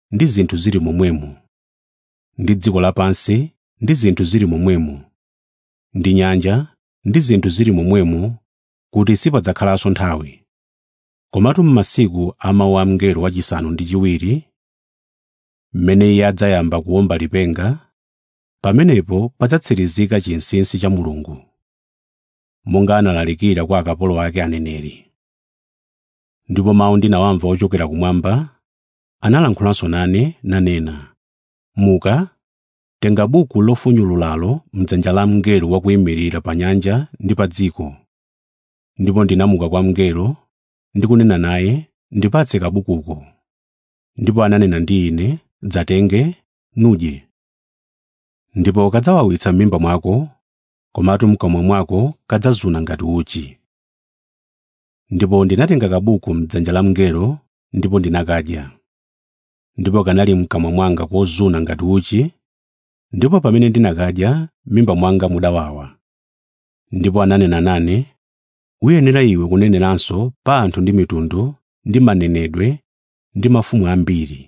S1: ndi zinthu zili momwemo ndi dziko lapansi ndi zinthu zili momwemo ndi nyanja ndi zinthu zili momwemo kuti sipadzakhalanso nthawi komatu m'masiku a mawu a mngelo wachisanu ndi chiwiri mmene iye adzayamba kuwomba lipenga pamenepo padzatsirizika chinsinsi cha mulungu monga analalikira kwa akapolo ake aneneri ndipo mawu ndinawamva ochokera kumwamba analankhulanso nane nanena muka tenga buku lofunyululalo mdzanja la mngelo wakuyimirira pa nyanja ndi pa dziko ndipo ndinamuka kwa mngelo ndikunena naye ndipatse kabukuko ndipo ananena ndi ine dzatenge nudye ndipo kadzawawitsa m'mimba mwako komatu mkamwa mwako kadzazuna ngati uchi ndipo ndinatenga kabuku mdzanja la mngelo ndipo ndinakadya ndipo kanali mkamwa mwanga kozuna ngati uchi ndipo pamene ndinakadya m'mimba mwanga mudawawa ndipo ananena nane uyenera iwe kuneneranso pa anthu ndi mitundu ndi manenedwe ndi mafumu ambiri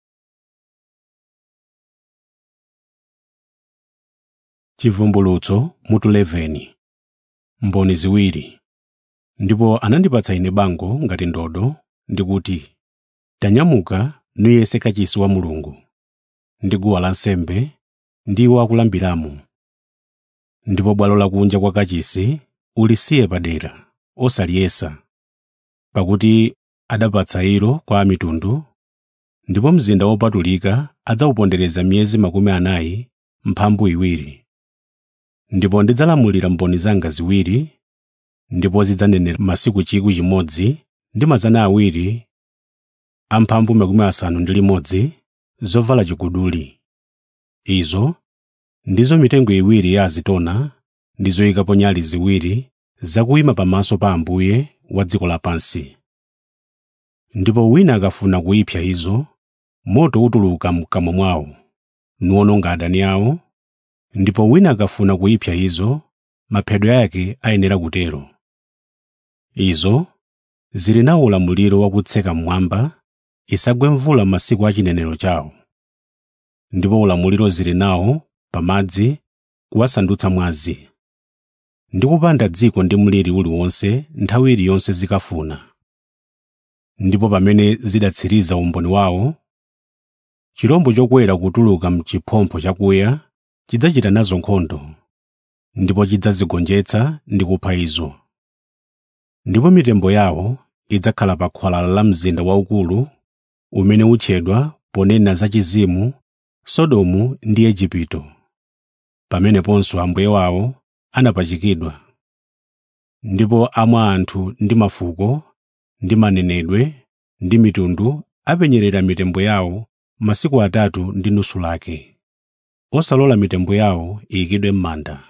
S1: chivumbulutso mutu 11 mboni ziwiri ndipo anandipatsa ine bango ngati ndodo ndikuti tanyamuka nuyese kachisi wa mulungu ndi guwa lansembe ndi iwo akulambiramo ndipo bwalo lakunja kwa kachisi ulisiye padera osaliyesa pakuti adapatsa ilo kwa amitundu ndipo mzinda wopatulika adzawupondereza miyezi makumi anayi mphambu iwiri ndipo ndidzalamulira mboni zanga ziwiri ndipo zidzanenera masiku chikwi chimodzi ndi mazana awiri amphambu makumi asanu ndi limodzi zovala chiguduli izo ndizo mitengo iwiri ya azitona ndi zoyikapo nyali ziwiri zakuyima pamaso pa ambuye wa dziko lapansi ndipo wina akafuna kuyipsa izo moto utuluka mkamwa mwawo nuwononga adani awo ndipo wina akafuna kuyipsa izo maphedwe ake ayenera kutero izo zili nawo ulamuliro wakutseka mmwamba isagwe mvula m'masiku a chinenero chawo ndipo ulamuliro zili nawo pamadzi kuwasandutsa mwazi ndi kupanda dziko ndi mliri uliwonse nthawi iliyonse zikafuna ndipo pamene zidatsiriza umboni wawo chirombo chokwera kutuluka m'chiphompho chakuya chidzachita nazo nkhondo ndipo chidzazigonjetsa ndi kupha izo ndipo mitembo yawo idzakhala pa khwalala la mzinda waukulu umene utchedwa ponena za chizimu sodomu ndi igupto pameneponso ambuye wawo anapachikidwa ndipo amwa anthu ndi mafuko ndi manenedwe ndi mitundu apenyerera mitembo yawo masiku atatu ndi nusu lake osalola mitembo yawo iyikidwe m'manda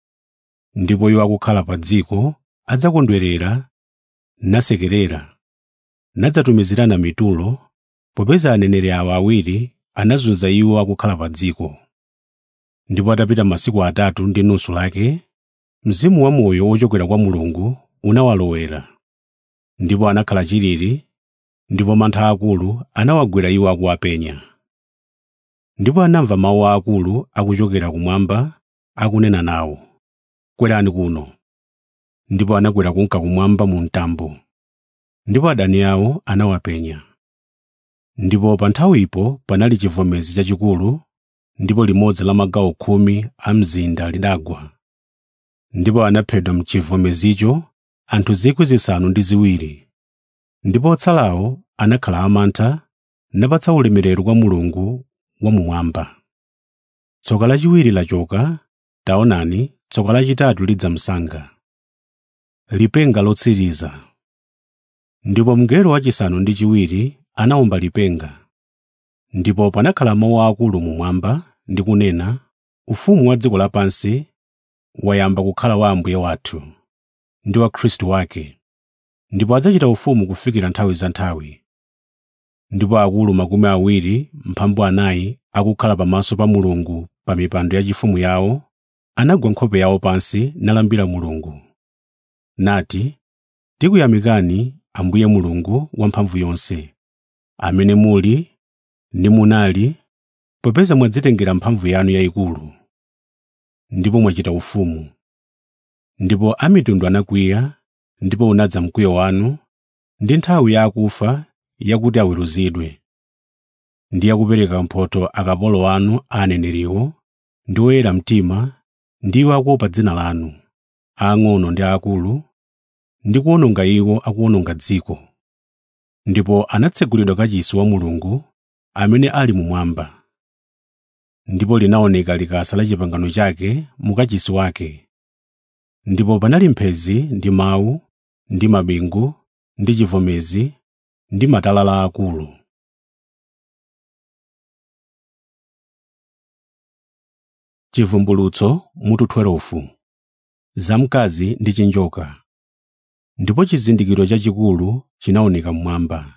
S1: ndipo iwo akukhala pa dziko adzakondwerera nasekerera nadzatumizirana mitulo popeza aneneri awa awiri anazunza iwo akukhala pa dziko ndipo atapita masiku atatu ndi nusu lake mzimu wamoyo wochokera kwa mulungu unawalowera ndipo anakhala chilili ndipo mantha akulu anawagwera iwo akuwapenya ndipo anamva mawu aakulu akuchokera kumwamba akunena nawo kwerani kuno ndipo anakwera kunka kumwamba mu mtambo ndipo adani awo anawapenya ndipo pa nthawipo panali chivomezi chachikulu ndipo limodzi la magawo khumi a mzinda lidagwa ndipo anaphedwa mchivomezicho anthu zikwi zisanu ndi ziwiri ndipo otsalawo anakhala amantha napatsa ulemerero kwa mulungu wamumwamba tsoka lachiwiri lachoka taonani tsoka lachitatu lidza msanga lipenga lotsiriza ndipo mngelo wachisanu ndi chiwiri anawomba lipenga ndipo panakhala mawu akulu mumwamba ndi kunena ufumu wa dziko lapansi wayamba kukhala wa ambuye wathu ndi wa khristu wake ndipo adzachita ufumu kufikira nthawi za nthawi ndipo akulu makumi awiri mphambu anayi akukhala pamaso pa mulungu pa mipando yachifumu yawo anagwa nkhope yawo pansi nalambira mulungu nati tikuyamikani ambuye mulungu wamphamvu yonse amene muli nimunali popeza mwadzitengera mphamvu yanu yayikulu ndipo mwachita ufumu ndipo amitundu anakwiya ndipo unadza mkwiyo wanu ndi nthawi ya akufa yakuti aweruzidwe ndi yakupereka mphotho akapolo anu aneneriwo ndi oyera mtima ndiwo akuopa dzina lanu aang'ono ndi aakulu ndi kuwononga iwo akuwononga dziko ndipo anatsegulidwa kachisi wa mulungu amene ali mumwamba ndipo linaoneka likasa la chipangano chake mu kachisi wake ndipo panali mphezi ndi mawu ndi mabingu ndi chivomezi ndi matalala akulu chivumbulutso mutu 12 zamkazi ndi chinjoka ndipo chizindikiro chachikulu chinaoneka mmwamba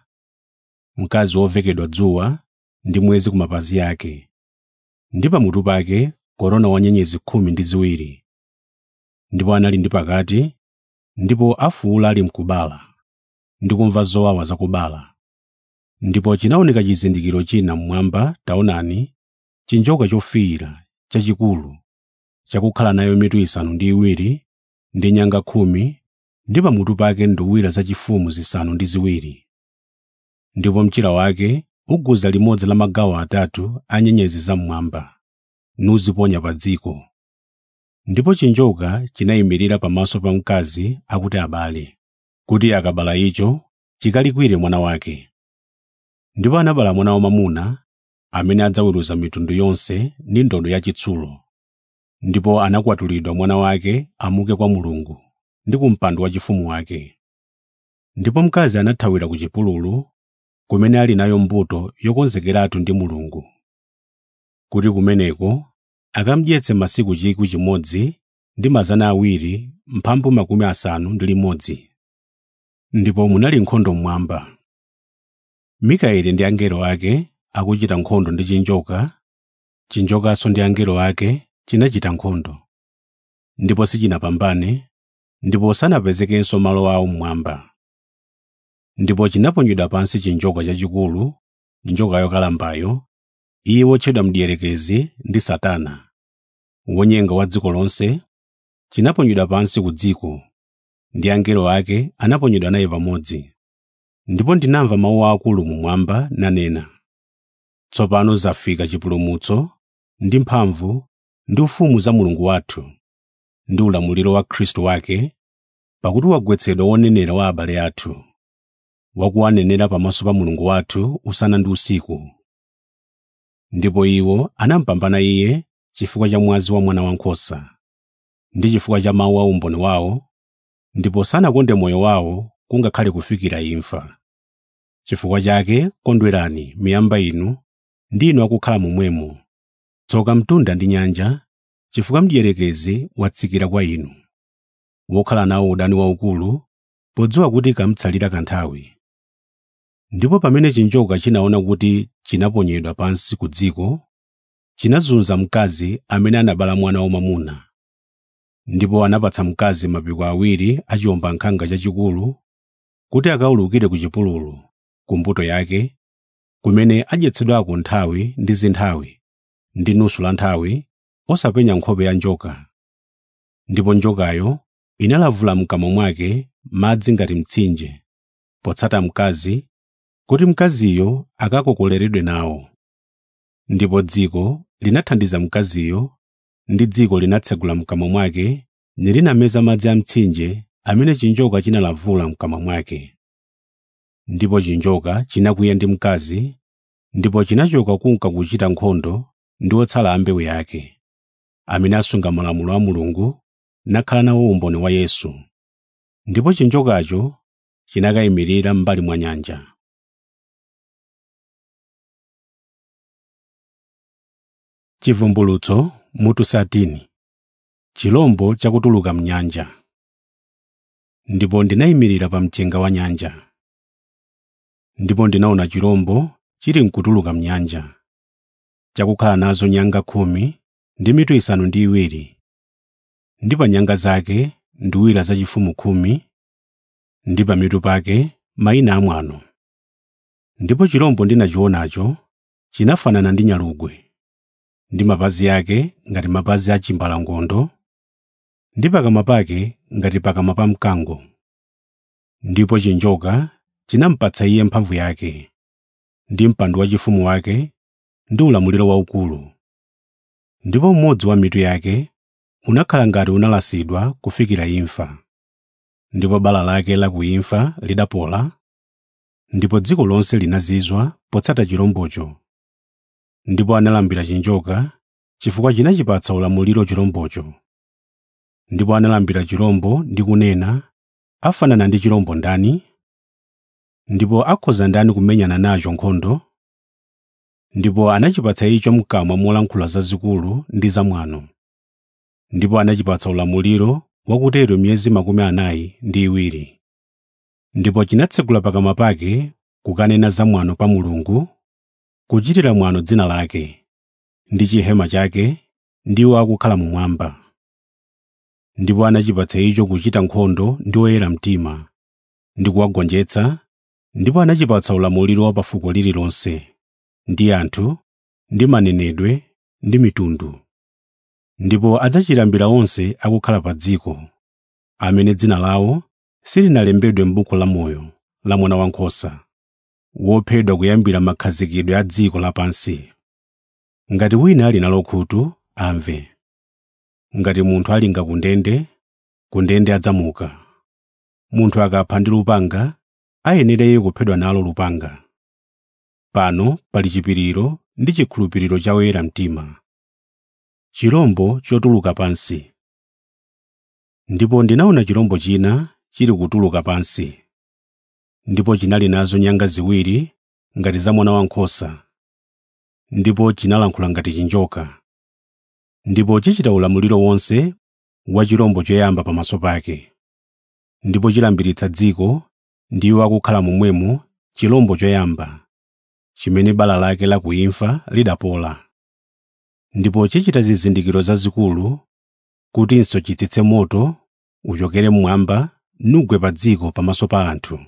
S1: mkazi wovekedwa dzuwa ndi mwezi ku mapazi ake ndi pamutu pake korona wa nyenyezi khumi ndi ziwiri ndipo anali ndi pakati ndipo afuwula ali mkubala ndi kumva zowawa zakubala ndipo chinaoneka chizindikiro china mmwamba taonani chinjoka chofiira chachikulu chakukhala nayo mitu isanu ndi iwiri ndi nyanga khumi ndi pamutu pake nduwira zachifumu zisanu ndi ziwiri ndipo mchira wake uguza limodzi la magawo atatu a nyenyezi zam'mwamba nuziponya pa dziko ndipo chinjoka chinayimirira pamaso pa mkazi akuti abale kuti akabala icho chikalikwire mwana wake ndipo anabala mwana wamwamuna amene adzaweruza mitundu yonse ndi ndodo yachitsulo ndipo anakwatulidwa mwana wake amuke kwa mulungu ndi ku mpando wachifumu wake ndipo mkazi anathawira ku chipululu kumene ali nayo mbuto yokonzekeratu ndi mulungu kuti kumeneko akamudyetse masiku chikwi chimodzi ndi mazana awiri mphambu makumi asanu ndi limodzi ndipo munali nkhondo mmwamba mikaeli ndi angelo ake akuchita nkhondo ndi chinjoka chinjokanso ndi angelo ake chinachita nkhondo ndipo sichinapambane ndipo sanapezekenso malo awo mmwamba ndipo chinaponyedwa pansi chinjoka chachikulu njoka yokalambayo iye wotchedwa mdierekezi ndi satana wonyenga wa dziko lonse chinaponyedwa pansi ku dziko ndi angelo ake anaponyedwa naye pamodzi ndipo ndinamva mawu akulu mumwamba nanena tsopano zafika chipulumutso ndi mphamvu ndi ufumu za mulungu wathu ndi ulamuliro wa khristu wake pakuti wagwetsedwa wonenera wa abale athu wakuwanenera pamaso pa mulungu wathu usana ndi usiku ndipo iwo anampambana iye chifukwa cha mwazi wa mwana wankhosa ndi chifukwa cha mawu a umboni wawo ndipo sanakonde moyo wawo kungakhale kufikira imfa chifukwa chake kondwerani miyamba inu ndi inu akukhala momwemo tsoka mtunda ndi nyanja chifukwa mdierekezi watsikira kwa inu wokhala nawo udani waukulu podziwa kuti kamtsalira kanthawi ndipo pamene chinjoka chinaona kuti chinaponyedwa pansi ku dziko chinazunza mkazi amene anabala mwana wamwamuna ndipo anapatsa mkazi mapiko awiri a chiwombankhanga chachikulu kuti akawulukire ku chipululu ku mbuto yake kumene adyetsedwako nthawi ndi zinthawi ndi nusu la nthawi osapenya nkhope ya njoka ndipo njokayo inalavula mkamwa mwake madzi ngati mtsinje potsata mkazi kuti mkaziyo akakokoleredwe nawo ndipo dziko linathandiza mkaziyo ndi dziko linatsegula mkamwa mwake nilinameza madzi a mtsinje amene chinjoka chinalavula mkamwa mwake ndipo chinjoka chinakwiya ndi mkazi ndipo chinachoka kunka kuchita nkhondo ndi otsala a mbewu yake amene asunga malamulo a mulungu nakhala nawo umboni wa yesu ndipo chinjokacho chinakayimirira m'mbali mwa nyanja chivumbulutso mutu satini chilombo chakutuluka mnyanja ndipo ndinayimirira pa mchenga wa nyanja ndipo ndinaona chilombo chili mkutuluka mnyanja chakukhala nazo nyanga khumi ndi mitu isanu ndi iwiri ndi pa nyanga zake nduwira zachifumu khumi ndi pa mitu pake mayina amwano ndipo chilombo ndinachionacho chinafanana ndi nyalugwe ndi mapazi ake ngati mapazi a chimbalangondo ndi pakamwa pake ngati pakamwa pa mkango ndipo chinjoka chinampatsa iye mphamvu yake ndi mpando wachifumu wake ndi ulamuliro waukulu ndipo mmodzi wa mitu yake unakhala ngati unalasidwa kufikira imfa ndipo bala lake la kuimfa lidapola ndipo dziko lonse linazizwa potsata chirombocho ndipo analambira chinjoka chifukwa chinachipatsa ulamuliro chirombocho ndipo analambira chirombo ndi kunena afanana ndi chirombo ndani ndipo akhoza ndani kumenyana nacho nkhondo ndipo anachipatsa icho mkamwa molankhula zazikulu ndi zamwano ndipo anachipatsa ulamuliro wakutero miyezi makumi anayi ndi iwiri ndipo chinatsekula pakamwa pake kukanena zamwano pa mulungu kuchitira mwano dzina lake ndi chihema chake ndiwo akukhala mumwamba ndipo anachipatsa icho kuchita nkhondo ndi oyera mtima ndi kuwagonjetsa ndipo anachipatsa ulamuliro wa pa fuko lililonse ndi anthu ndi manenedwe ndi mitundu ndipo adzachilambira onse akukhala pa dziko amene dzina lawo silinalembedwe m'buku lamoyo la mwana wankhosa wophedwa kuyambira makhazikidwe a dziko lapansi ngati wina ali nalo khutu amve ngati munthu alinga ku ndende ku ndende adzamuka munthu akapha ndi lupanga ayenereye kuphedwa nalo lupanga pano pali chipiriro ndi chikhulupiriro cha oyera mtima chirombo chotuluka pansi ndipo ndinaona chirombo china chili kutuluka pansi ndipo chinali nazo nyanga ziwiri ngati za mwana wankhosa ndipo chinalankhula ngati chinjoka ndipo chichita ulamuliro wonse wa chirombo choyamba pamaso pake ndipo chilambiritsa dziko ndiwo akukhala momwemo chirombo choyamba chimene bala lake la kuimfa lidapola ndipo chichita zizindikiro zazikulu kutinso chitsitse moto uchokere mmwamba nugwe pa dziko pamaso pa anthu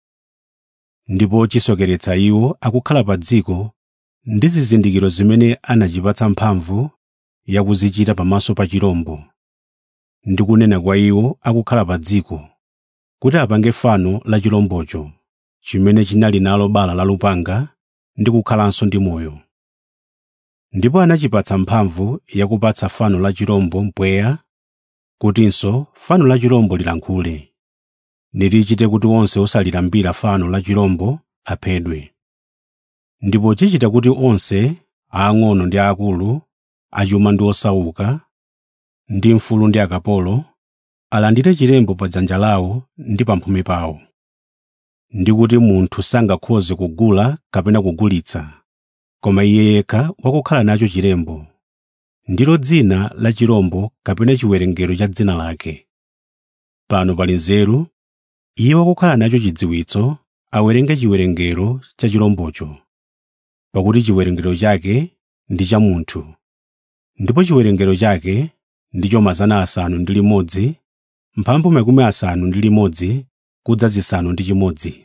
S1: ndipo chisokeretsa iwo akukhala pa dziko ndi zizindikiro zimene anachipatsa mphamvu yakuzichita pamaso pa chirombo ndi kunena kwa iwo akukhala pa dziko kuti apange fano la chirombocho chimene chinali nalo bala la lupanga ndi kukhalanso ndi moyo ndipo anachipatsa mphamvu yakupatsa fano la chirombo mpweya kutinso fano la chirombo lilankhule nilichite kuti onse osalilambira fano la chirombo aphedwe ndipo chichita kuti onse aang'ono ndi aakulu achuma ndi osauka ndi mfulu ndi akapolo alandire chilembo pa dzanja lawo ndi pamphumi pawo ndi kuti munthu sangakhoze kugula kapena kugulitsa koma iye yekha wakukhala nacho chilembo ndilo dzina la chirombo kapena chiwerengero cha dzina lake pano pali nzeru iye wakukhala nacho chidziwitso awerenge chiwerengero cha chirombocho pakuti chiwerengero chake ndi cha munthu ndipo chiwerengero chake ndicho mazana asanu ndi limodzi mphambu makumi asanu ndi limodzi kudza zisanu ndi chimodzi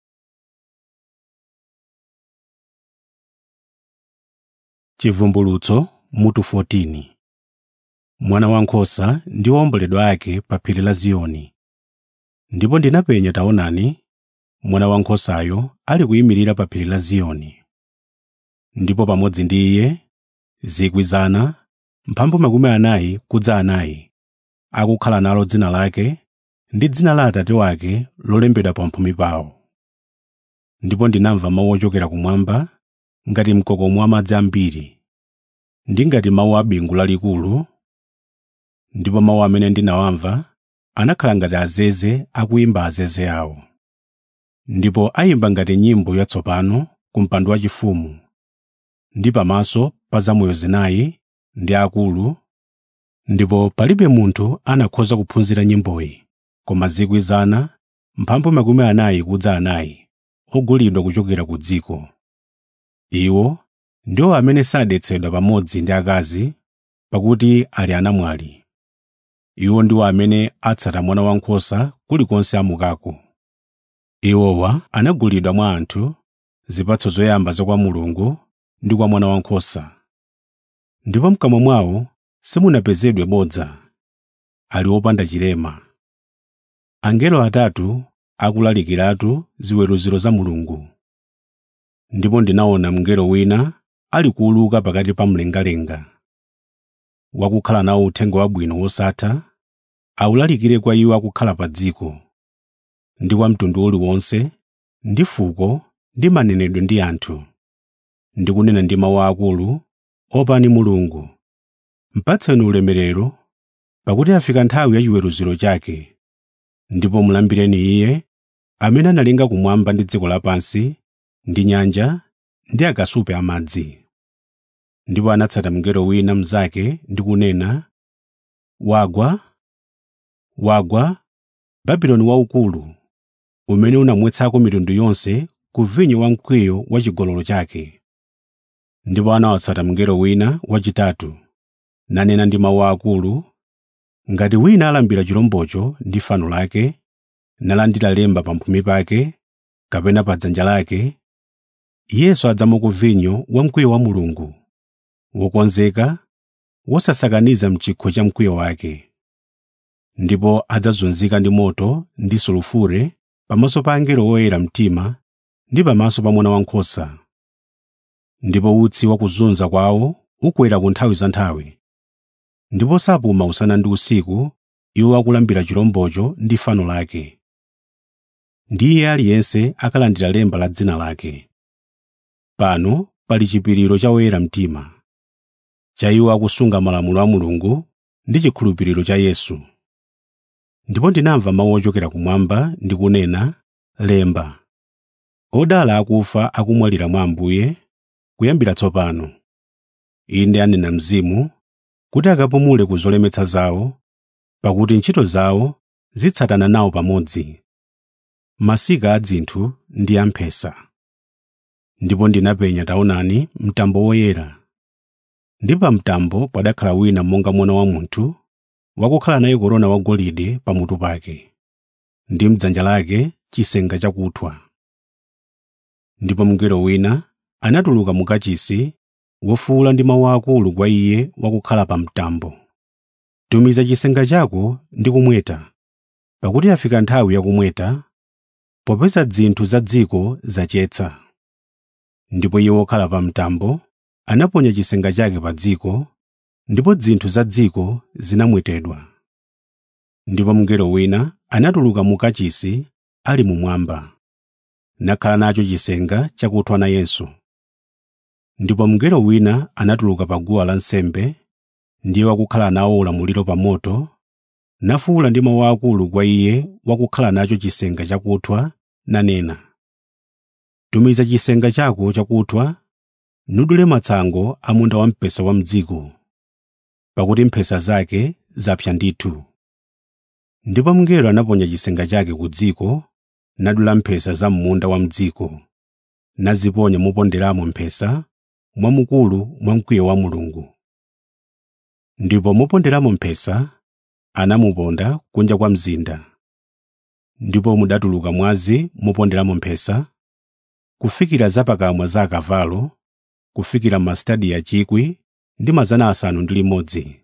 S1: chivumbulutso mutu 14 mwana wankhosa ndi womboledwa ake pa phiri la ziyoni ndipo ndinapenya taonani mwana wankhosayo ali kuyimirira pa phiri la ziyoni ndipo pamodzi ndi iye zikwi zana mphambu makumi anayi kudza anayi akukhala nalo dzina lake ndi dzina la atate wake lolembedwa pamphumi pawo ndipo ndinamva mawu ochokera kumwamba ngati mkokomo wa madzi ambiri ndi ngati mawu a bingu lalikulu ndipo mawu amene ndinawamva anakhala ngati azeze akuyimba azeze awo ndipo ayimba ngati nyimbo yatsopano ku mpando wachifumu ndi pamaso pa zamoyo zinayi ndi akulu ndipo palibe munthu anakhoza kuphunzira nyimboyi koma zikwi zana mphambu makumi anayi kudza anayi ogulidwa kuchokera ku dziko iwo ndiwo amene sadetsedwa pamodzi ndi akazi pakuti ali anamwali iwo ndiwo amene atsata mwana wankhosa kulikonse amukako iwowa anagulidwa mwa anthu zipatso zoyamba za kwa mulungu ndi kwa mwana wankhosa ndipo mkamwa mwawo simunapezedwe bodza ali opanda chilema angelo atatu akulalikiratu ziweruziro za mulungu ndipo ndinaona mngelo wina ali kuuluka pakati pa mlengalenga wakukhala nawo uthenga wabwino wosatha awulalikire kwa iwo akukhala pa dziko ndi kwa mtundu uliwonse ndi fuko ndi manenedwe ndi anthu ndi kunena ndi mawu akulu opani mulungu mpatseni ulemerero pakuti afika nthawi ya chiweruziro chake ndipo mulambireni iye amene analenga kumwamba ndi dziko lapansi ndi nyanja ndi akasupe amadzi ndipo anatsata mngelo wina mnzake ndi kunena wagwa wagwa babuloni waukulu umene unamwetsako mitundu yonse ku vinyo wa mkwiyo wa chigololo chake ndipo anawatsata mngelo wina wachitatu nanena ndi mawu akulu ngati wina alambira chirombocho ndi fano lake nalandira lemba pamphumi pake kapena pa dzanja lake iyenso adzamwa ku vinyo wa mkwiyo wa mulungu wokonzeka wosasakaniza mchikho cha mkwiyo wake ndipo adzazunzika ndi moto ndi sulufure pamaso pa angelo oyera mtima ndi pamaso pa mwana wankhosa ndipo utsi wa kuzunza kwawo ukwera ku nthawi za nthawi ndipo sapuma usana ndi usiku iwo akulambira chirombocho ndi fano lake ndiye aliyense akalandira lemba la dzina lake pano pali chipiriro cha oyera mtima cha iwo akusunga malamulo a mulungu ndi chikhulupiriro cha yesu ndipo ndinamva mawu ochokera kumwamba ndi kunena lemba odala akufa akumwalira mwa ambuye kuyambira tsopano inde anena mzimu kuti akapumule ku zolemetsa zawo pakuti ntchito zawo zitsatana nawo pamodzi masika a dzinthu ndi amphesa ndipo ndinapenya taonani mtambo woyera ndi pa mtambo padakhala wina monga mwana wa munthu wakukhala naye korona wagolide pamutu pake ndi mdzanja lake chisenga chakuthwa ndipo mngelo wina anatuluka mu kachisi wofuwula ndi mawu akulu kwa iye wakukhala pa mtambo tumiza chisenga chako ndi kumweta pakuti afika nthawi yakumweta popeza dzinthu za dziko zachetsa ndipo iye wokhala pa mtambo anaponya chisenga chake pa dziko ndipo dzinthu za dziko zinamwetedwa ndipo mngelo wina anatuluka mu kachisi ali mumwamba nakhala nacho chisenga chakuthwa nayenso ndipo mngelo wina anatuluka pa guwa lansembe ndiye wakukhala nawo ulamuliro pa moto nafuwula ndi mawu akulu kwa iye wakukhala nacho chisenga chakuthwa nanena tumiza chisenga chako chakuthwa nudule matsango a munda wamphesa wa mdziko pakuti mphesa zake zapsa ndithu ndipo mngelo anaponya chisenga chake ku dziko nadula mphesa za munda wa mdziko naziponya moponderamo mphesa mwamukulu mwa mkwiyo wa mulungu ndipo moponderamo mphesa anamuponda kunja kwa mzinda ndipo mudatuluka mwazi moponderamo mphesa kufikira zapakamwa za akavalo kufikira mastadiya chikwi ndi mazana asanu ndi limodzi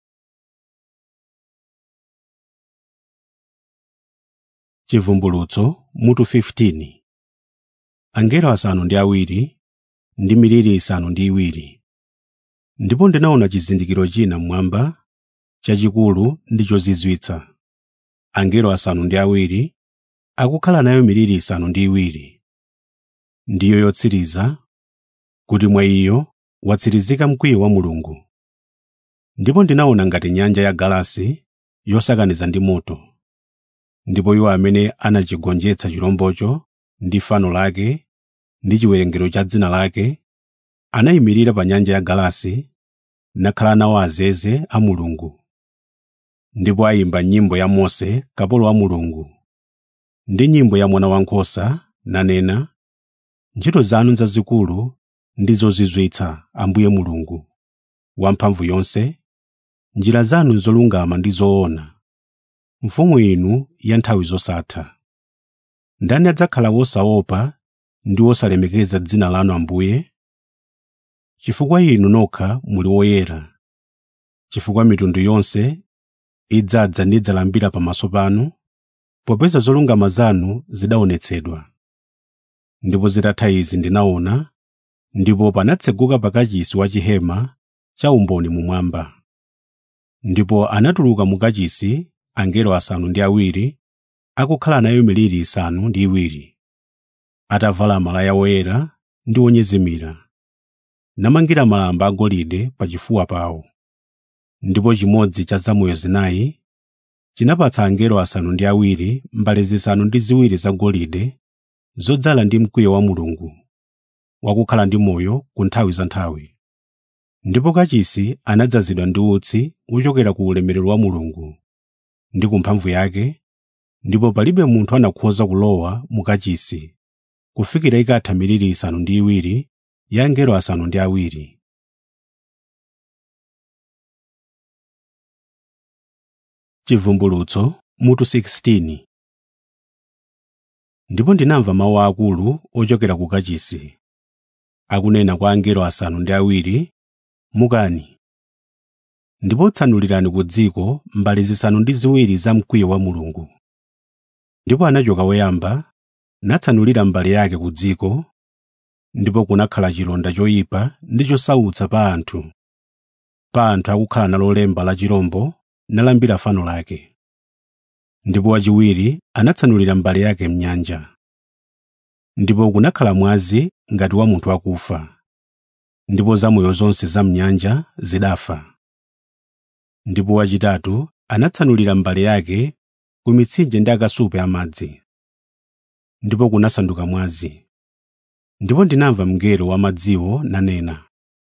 S1: chivumbulutso mutu 15 angelo asanu ndi awiri ndi miliri isanu ndi iwiri ndipo ndinaona chizindikiro china mmwamba chachikulu ndi chozizwitsa angelo asanu ndi awiri akukhala nayo miliri isanu ndi iwiri ndiyo yotsiriza kuti mwa iyo watsirizika mkwiyo wa mulungu ndipo ndinaona ngati nyanja ya galasi yosakaniza ndi moto ndipo iwo amene anachigonjetsa chirombocho ndi fano lake ndi chiwerengero cha dzina lake anayimirira pa nyanja ya galasi nakhala nawo azeze a mulungu ndipo ayimba nyimbo ya mose kapolo wa mulungu ndi nyimbo ya mwana wankhosa nanena ntchito zanu zazikulu ndi zozizwitsa ambuye mulungu wamphamvu yonse njira zanu zolungama ndi zoona mfumu inu ya nthawi zosatha ndani adzakhala wosaopa ndi wosalemekeza dzina lanu ambuye chifukwa inu nokha muli woyera chifukwa mitundu yonse idzadza nidzalambira pamaso panu popeza zolungama zanu zidaonetsedwa ndipo zitatha izi ndinaona ndipo panatseguka pakachisi wa chihema cha umboni mumwamba ndipo anatuluka mu kachisi angelo asanu ndi awiri akukhala nayo miliri isanu ndi iwiri atavala malaya woyera ndi onyezimira namangira malamba agolide pachifuwa pawo ndipo chimodzi cha zamoyo zinayi chinapatsa angelo asanu ndi awiri mbale zisanu ndi ziwiri zagolide zodzala ndi mkwiyo wa mulungu wakukhala ndi moyo ku nthawi za nthawi ndipo kachisi anadzazidwa ndi utsi uchokera ku ulemerero wa mulungu ndi ku mphamvu yake ndipo palibe munthu anakhoza kulowa mu kachisi kufikira ikatha miliri isanu ndi iwiri ya angelo asanu ndi awiri chivumbulutso mutu 16 ndipo ndinamva mawu akulu ochokera ku kachisi akunena kwa angelo asanu ndi awiri mukani ndipo tsanulirani ku dziko mbali zisanu ndi ziwiri za mkwiyo wa mulungu ndipo anachoka woyamba natsanulira mbali yake ku dziko ndipo kunakhala chilonda choyipa ndi chosautsa pa anthu pa anthu akukhala nalo lemba la chirombo nalambira fano lake ndipo wachiwiri anatsanulira mbali yake mnyanja ndipo kunakhala mwazi ngati wa munthu akufa ndipo zamoyo zonse za mnyanja zidafa ndipo wachitatu anatsanulira mbali yake ku mitsinje ndi akasupe amadzi ndipo kunasanduka mwazi ndipo ndinamva mngelo wa madziwo nanena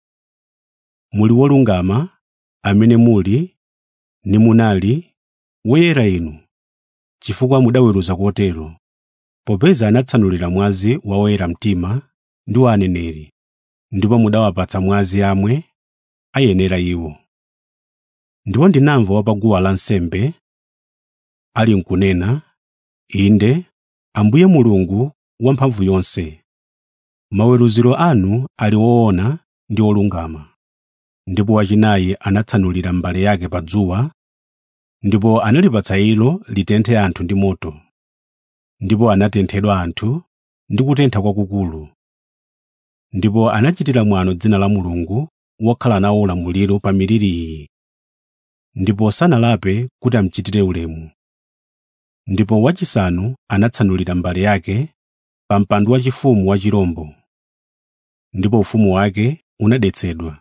S1: muli wolungama amene muli ni munali woyera inu chifukwa mudaweruza kotero popeza anatsanulira mwazi wa oyera mtima ndi wa aneneri ndipo mudawapatsa mwazi amwe ayenera iwo ndipo ndinamva wapaguwa lansembe ali nkunena inde ambuye mulungu wamphamvu yonse maweruziro anu ali woona ndi olungama ndipo wachinayi anatsanulira mbale yake pa dzuwa ndipo analipatsa ilo litenthe anthu ndi moto ndipo anatenthedwa anthu ndi kutentha kwakukulu ndipo anachitira mwano dzina la mulungu wokhala nawo ulamuliro pa miliri iyi ndipo sanalape kuti amuchitire ulemu ndipo wachisanu anatsanulira mbale yake pa mpando wachifumu wa chirombo ndipo ufumu wake unadetsedwa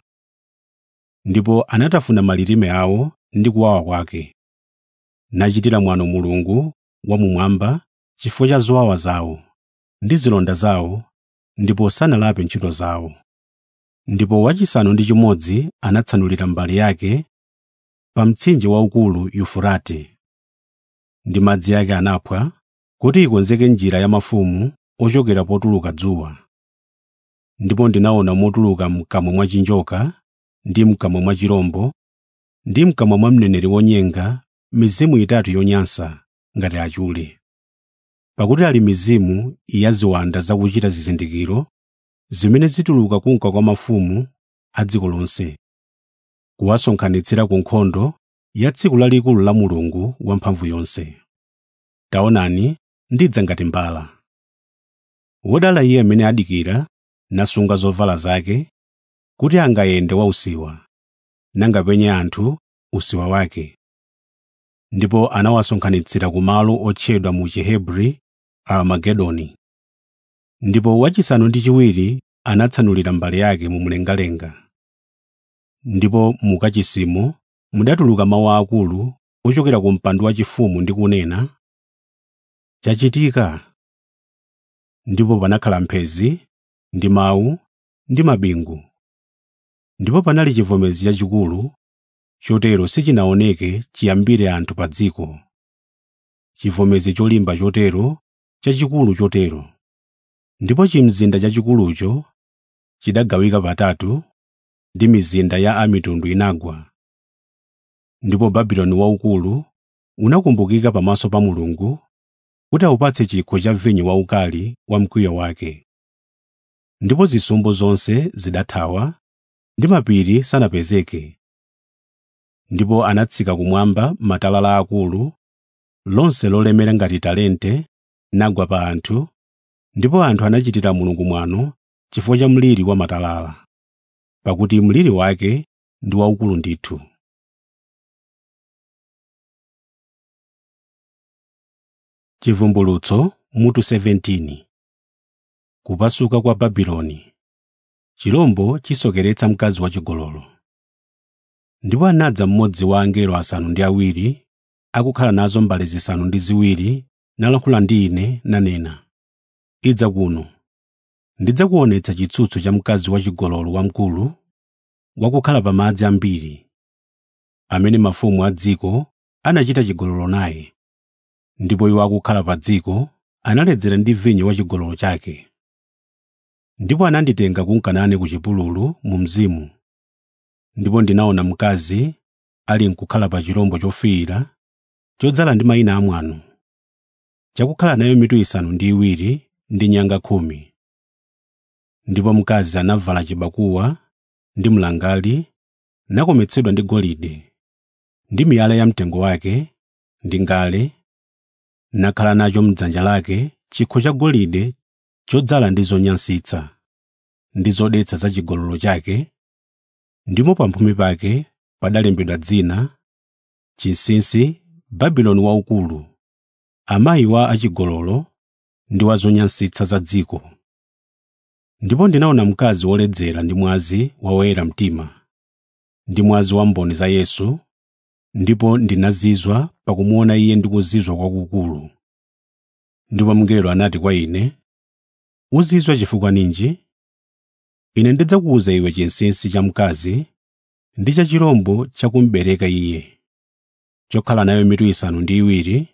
S1: ndipo anatafuna malilime awo ndi kuwawa kwake nachitira mwano mulungu wamumwamba chifukwa cha zowawa zawo ndi zilonda zawo ndipo sanalape ntchito zawo ndipo wachisanu ndi chimodzi anatsanulira mbali yake pa mtsinje waukulu yufurate ndi madzi ake anaphwa kuti ikonzeke njira ya mafumu ochokera potuluka dzuwa ndipo ndinaona motuluka mkamwa mwa chinjoka ndi mkamwa mwa chirombo ndi mkamwa mwa mneneri wonyenga mizimu itatu yonyansa ngati achule pakuti ali mizimu ya ziwanda zakuchita zizindikiro zimene zituluka kunka kwa mafumu a dziko lonse kuwasonkhanitsira ku nkhondo ya tsiku lalikulu la mulungu wamphamvu yonse taonani ndidza ngati mbala wodala iye amene adikira nasunga zovala zake kuti angayende wausiwa nangapenye anthu usiwa wake ndipo anawasonkhanitsira ku malo otchedwa mu chihebri armagedoni ndipo wachisanu ndi chiwiri anatsanulira mbale yake mu mlengalenga ndipo mu kachisimo mudatuluka mawu akulu ochokera ku mpando wachifumu ndi kunena chachitika ndipo panakhala mphezi ndi mawu ndi mabingu ndipo panali chivomezi chachikulu chotero sichinaoneke chiyambire anthu pa dziko chivomezi cholimba chotero chachikulu chotero ndipo chimzinda chachikulucho chidagawika patatu ndi mizinda ya amitundu inagwa ndipo babuloni waukulu unakumbukika pamaso pa mulungu kuti awupatse chikho cha vinyo waukali wa mkwiyo wake ndipo zisumbu zonse zidathawa ndi mapiri sanapezeke ndipo anatsika kumwamba matalala akulu lonse lolemera ngati talente nagwa pa anthu ndipo anthu anachitira mulungu mwano chifukwa cha mliri wa matalala pakuti mliri wake ndi waukulu ndithu chivumbulutso mutu 17 kupasuka kwa babuloni chirombo chisokeretsa mkazi wachigololo ndipo anadza mmodzi wa angelo asanu ndi awiri akukhala nazo mbale zisanu ndi ziwiri nalankhula ndi ine nanena idza kuno ndidzakuonetsa chitsutso cha mkazi wachigololo wamkulu wakukhala pa madzi ambiri amene mafumu a dziko anachita chigololo naye ndipo iwo akukhala pa dziko analedzera ndi vinyo wa chigololo chake ndipo ananditenga kunkanane ku chipululu mu mzimu ndipo ndinaona mkazi ali nkukhala pa chirombo chofiira chodzala ndi mayina amwano chakukhala nayo mitu isanu ndi iwiri ndi nyanga khumi ndipo mkazi anavala chibakuwa ndi mlangali nakometsedwa ndi golide ndi miyala ya mtengo wake ndi ngale nakhala nacho m'dzanja lake chikho cha golide chodzala ndi zonyansitsa ndi zodetsa za chigololo chake ndipo pamphumi pake padalembedwa dzina chinsinsi babuloni waukulu amayi wa achigololo ndi wa zonyansitsa za dziko ndipo ndinaona mkazi woledzera ndi mwazi wa woyera mtima ndi mwazi wa mboni za yesu ndipo ndinazizwa pakumuona iye ndi kuzizwa kwakukulu ndipo mngelo anati kwa ine uzizwa chifukwa ninji ine ndidzakuwuza iwe chinsinsi cha mkazi ndi cha chirombo chakumbereka iye chokhala nayo mitu isanu ndi iwiri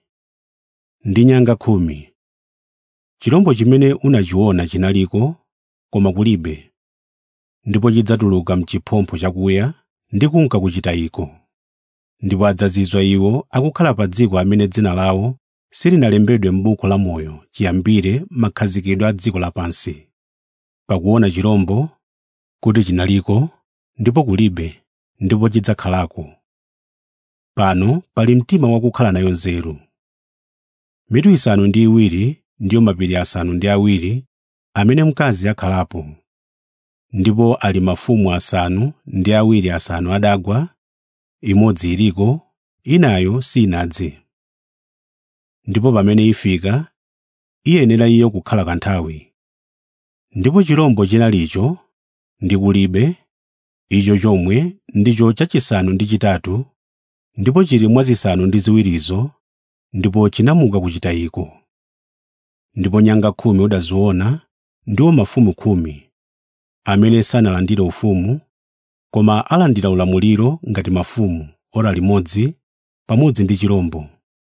S1: ndi nyanga khumi chirombo chimene unachiona chinaliko koma kulibe ndipo chidzatuluka mchiphompho chakuya ndi kunka kuchitayiko ndipo adzazizwa iwo akukhala pa dziko amene dzina lawo silinalembedwe m'buku la moyo chiyambire makhazikidwe a dziko lapansi pakuona chirombo kuti chinaliko ndipo kulibe ndipo chidzakhalako pano pali mtima wakukhala nayo nzeru mitu isanu ndi iwiri ndiyo mapiri asanu ndi awiri amene mkazi akhalapo ndipo ali mafumu asanu ndi awiri asanu adagwa imodzi iliko inayo sinadze ndipo pamene ifika iyenera iyo kukhala kanthawi ndipo chirombo chinalicho ndi kulibe icho chomwe ndicho chachisanu ndi chitatu ndipo chili mwa zisanu ndi ziwirizo ndipo chinamuka kuchitayiko ndipo nyanga khumi udaziona ndiwo mafumu khumi amene sanalandire ufumu koma alandira ulamuliro ngati mafumu ora limodzi pamodzi ndi chirombo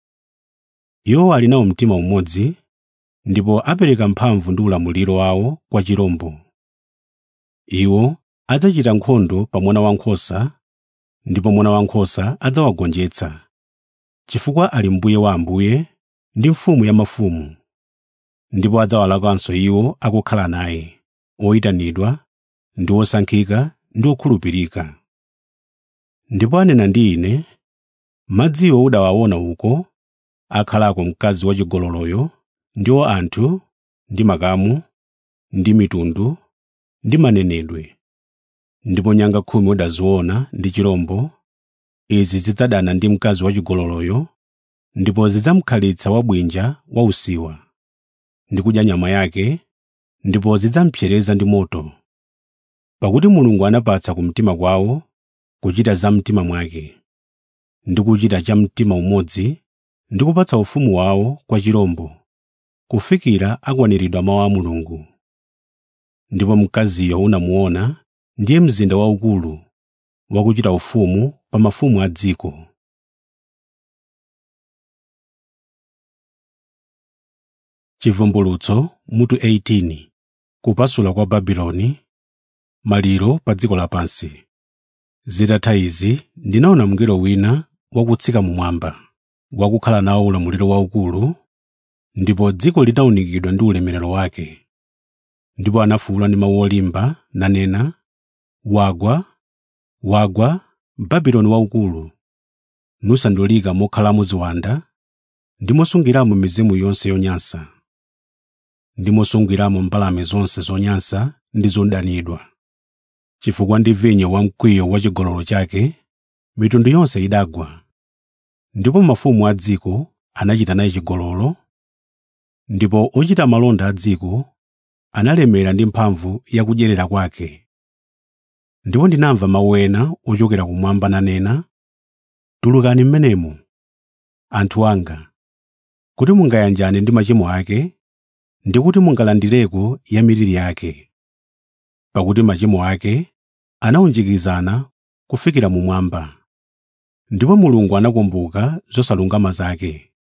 S1: iwo ali nawo mtima umodzi ndipo apereka mphamvu ndi ulamuliro wawo kwa chirombo iwo adzachita nkhondo pa mwana wankhosa ndipo mwana wankhosa adzawagonjetsa chifukwa ali mbuye wa ambuye ndi mfumu ya mafumu ndipo adzawalakanso iwo akukhala naye oyitanidwa ndi osankhika ndi okhulupirika ndipo anena ndi ine madziwo udawaona uko akhalako mkazi wachigololoyo ndiwo anthu ndi makamu ndi mitundu ndi manenedwe ndipo nyanga khumi udaziona ndi chirombo izi zidzadana ndi mkazi wachigololoyo ndipo zidzamkhalitsa wabwinja wa usiwa ndi kudya nyama yake ndipo zidzamupsereza ndi moto pakuti mulungu anapatsa kumtima kwawo kuchita za mtima mwake ndi kuchita cha mtima umodzi ndi kupatsa ufumu wawo kwa chirombo kufikira akwaniridwa mawu a mulungu ndipo mkaziyo unamuona ndiye mzinda waukulu wakuchita ufumu pa mafumu a dziko chivumbulutso mutu 18 kupasula kwa babuloni maliro pa dziko lapansi zitatha izi ndinaona mngelo wina wakutsika mumwamba wakukhala nawo ulamuliro waukulu ndipo dziko linawunikidwa ndi ulemerero wake ndipo anafuwula ndi mawu olimba nanena wagwa wagwa babuloni waukulu nusandulika mokhalamo ziwanda ndi mosungiramo mizimu yonse yonyansa ndi mosungiramo mbalame zonse zonyansa ndi zodanidwa chifukwa ndi vinyo wamkwiyo wa chigololo chake mitundu yonse idagwa ndipo mafumu a dziko anachita naye chigololo ndipo ochita malonda a dziko analemera ndi mphamvu yakudyerera kwake ndipo ndinamva mawu ena ochokera kumwamba nanena tulukani m'menemo anthu anga kuti mungayanjane ndi machimo ake ndi kuti mungalandireko ya miliri yake pakuti machimo ake anawunjikizana kufikira mumwamba ndipo mulungu anakumbuka zosalungama zake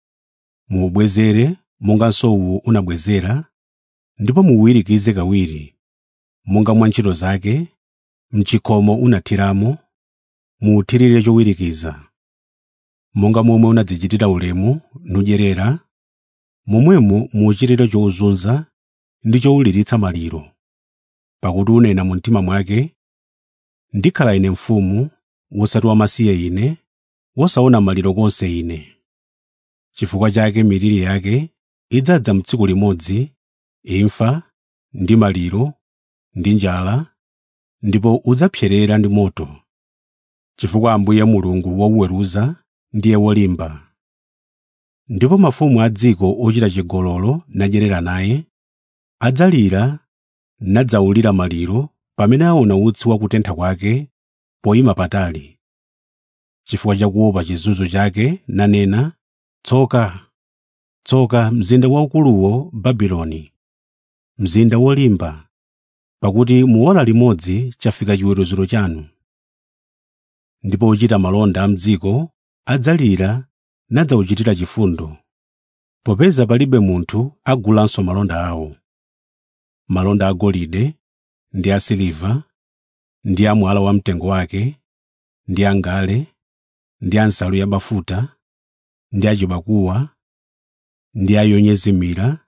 S1: muubwezere monga nsowu unabwezera ndipo muuwirikize kawiri monga mwa ntchito zake mchikhomo unathiramo muuthirire chowirikiza monga momwe unadzichitira ulemu nudyerera momwemo muuchitire chozunza ndi chowuliritsa maliro pakuti unena mu mtima mwake ndikhala ine mfumu wosati wamasiye ine wosaona maliro konse ine chifukwa chake miliri yake idzadza mtsiku limodzi imfa ndi maliro ndi njala ndipo udzapserera ndi moto chifukwa ambuye mulungu wowuweruza ndiye wolimba ndipo mafumu a dziko ochita chigololo nadyerera naye adzalira nadzawulira maliro pamene aona utsi wa kutentha kwake poyima patali chifukwa chakuopa chizunzo chake nanena tsoka tsoka mzinda waukuluwo babuloni mzinda wolimba pakuti mu ora limodzi chafika chiweruziro chanu ndipo ochita malonda a mdziko adzalira nadzawuchitira chifundo popeza palibe munthu agulanso malonda awo malonda agolide ndi asiliva ndi a mwala wamtengo wake ndi angale ndi a nsalu yabafuta ndi achibakuwa ndi ayonyezimira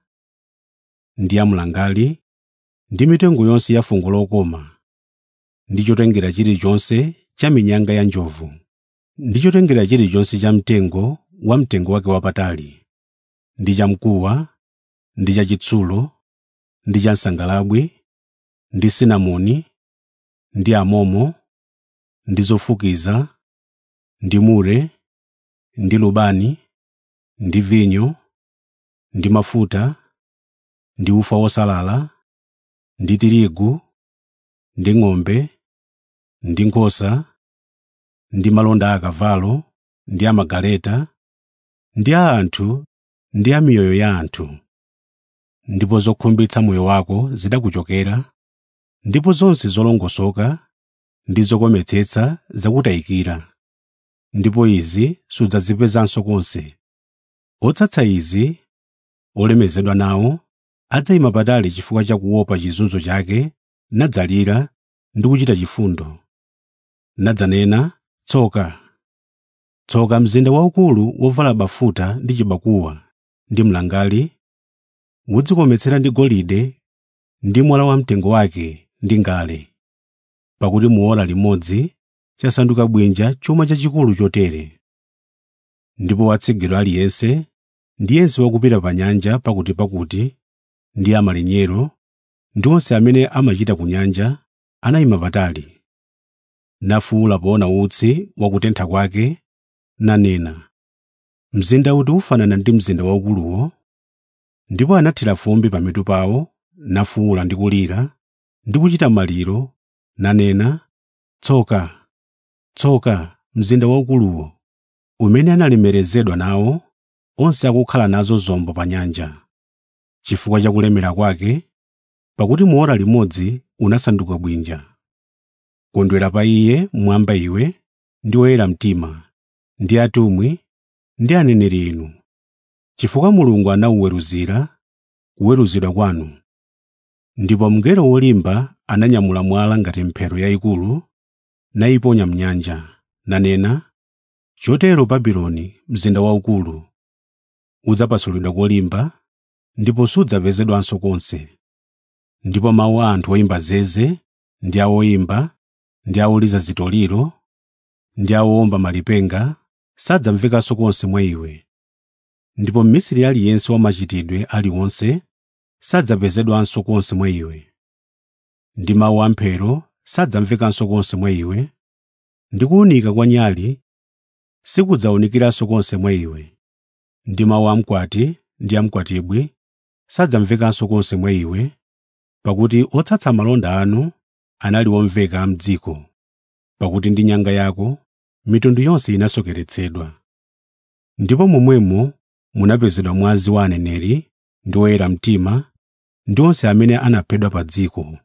S1: ndi amlangali ndi mitengo yonse ya fungo lokoma ndi chotengera chilichonse cha minyanga ya njovu ndi chotengera chilichonse cha mtengo wa mtengo wake wapatali ndi cha mkuwa ndi cha chitsulo ndi cha nsangalabwi ndi sinamoni ndi amomo ndi zofukiza ndi mure ndi lubani ndi vinyo ndi mafuta ndi ufa wosalala ndi tirigu ndi ng'ombe ndi nkhosa ndi malonda akavalo ndi amagaleta ndi a anthu ndi a miyoyo ya anthu ndipo zokhumbitsa moyo wako zidakuchokera ndipo zonse zolongosoka ndi zokometsetsa zakutayikira ndipo izi sudzazipezanso konse otsatsa izi olemezedwa nawo adzayima patali chifukwa cha kuopa chizunzo chake nadzalira ndi kuchita chifundo nadzanena tsoka tsoka mzinda waukulu wovala bafuta ndi chibakuwa ndi mlangali wodzikometsera ndi golide ndi mwala wamtengo wake ndi ngale pakuti mu ora limodzi chasanduka bwinja chuma chachikulu chotere ndipo watsigidwa aliyense ndi yense wakupita pa nyanja pakutipakuti ndi amalinyero ndi onse amene amachita ku nyanja anayima patali nafuwula poona utsi wakutentha kwake nanena mzinda uti ufanana ndi mzinda waukuluwo ndipo anathira fumbi pamitu pawo nafuwula ndi kulira ndi kuchita maliro nanena tsoka tsoka mzinda waukuluwo umene analemerezedwa nawo onse akukhala nazo zombo pa nyanja chifukwa cha kulemera kwake pakuti mu ora limodzi unasanduka bwinja kondwera pa iye mwamba iwe ndi oyera mtima ndi atumwi ndi aneneri inu chifukwa mulungu anawuweruzira kuweruzidwa kwanu ndipo mngelo wolimba ananyamula mwala ngati mphero yayikulu nayiponya mnyanja nanena chotero babuloni mzinda waukulu udzapasulidwa kolimba ndipo sudzapezedwanso konse ndipo mawu a anthu oyimba zeze ndi a oyimba ndi a oliza zitoliro ndi a owomba malipenga sadzamvekanso konse mwa iwe ndipo mmisiri aliyense wa machitidwe aliwonse sadzapezedwanso konse mwa iwe ndi mawu amphero sadzamvekanso konse mwa iwe ndi kuwunika kwa nyali sikudzawunikiranso konse mwa iwe ndi mawu amkwati ndi amkwatibwi sadzamvekanso konse mwa iwe pakuti otsatsa malonda anu anali omveka m'dziko pakuti ndi nyanga yako mitundu yonse inasokeretsedwa ndipo momwemo munapezedwa mwazi wa aneneri ndi oyera mtima ndi onse amene anaphedwa pa dziko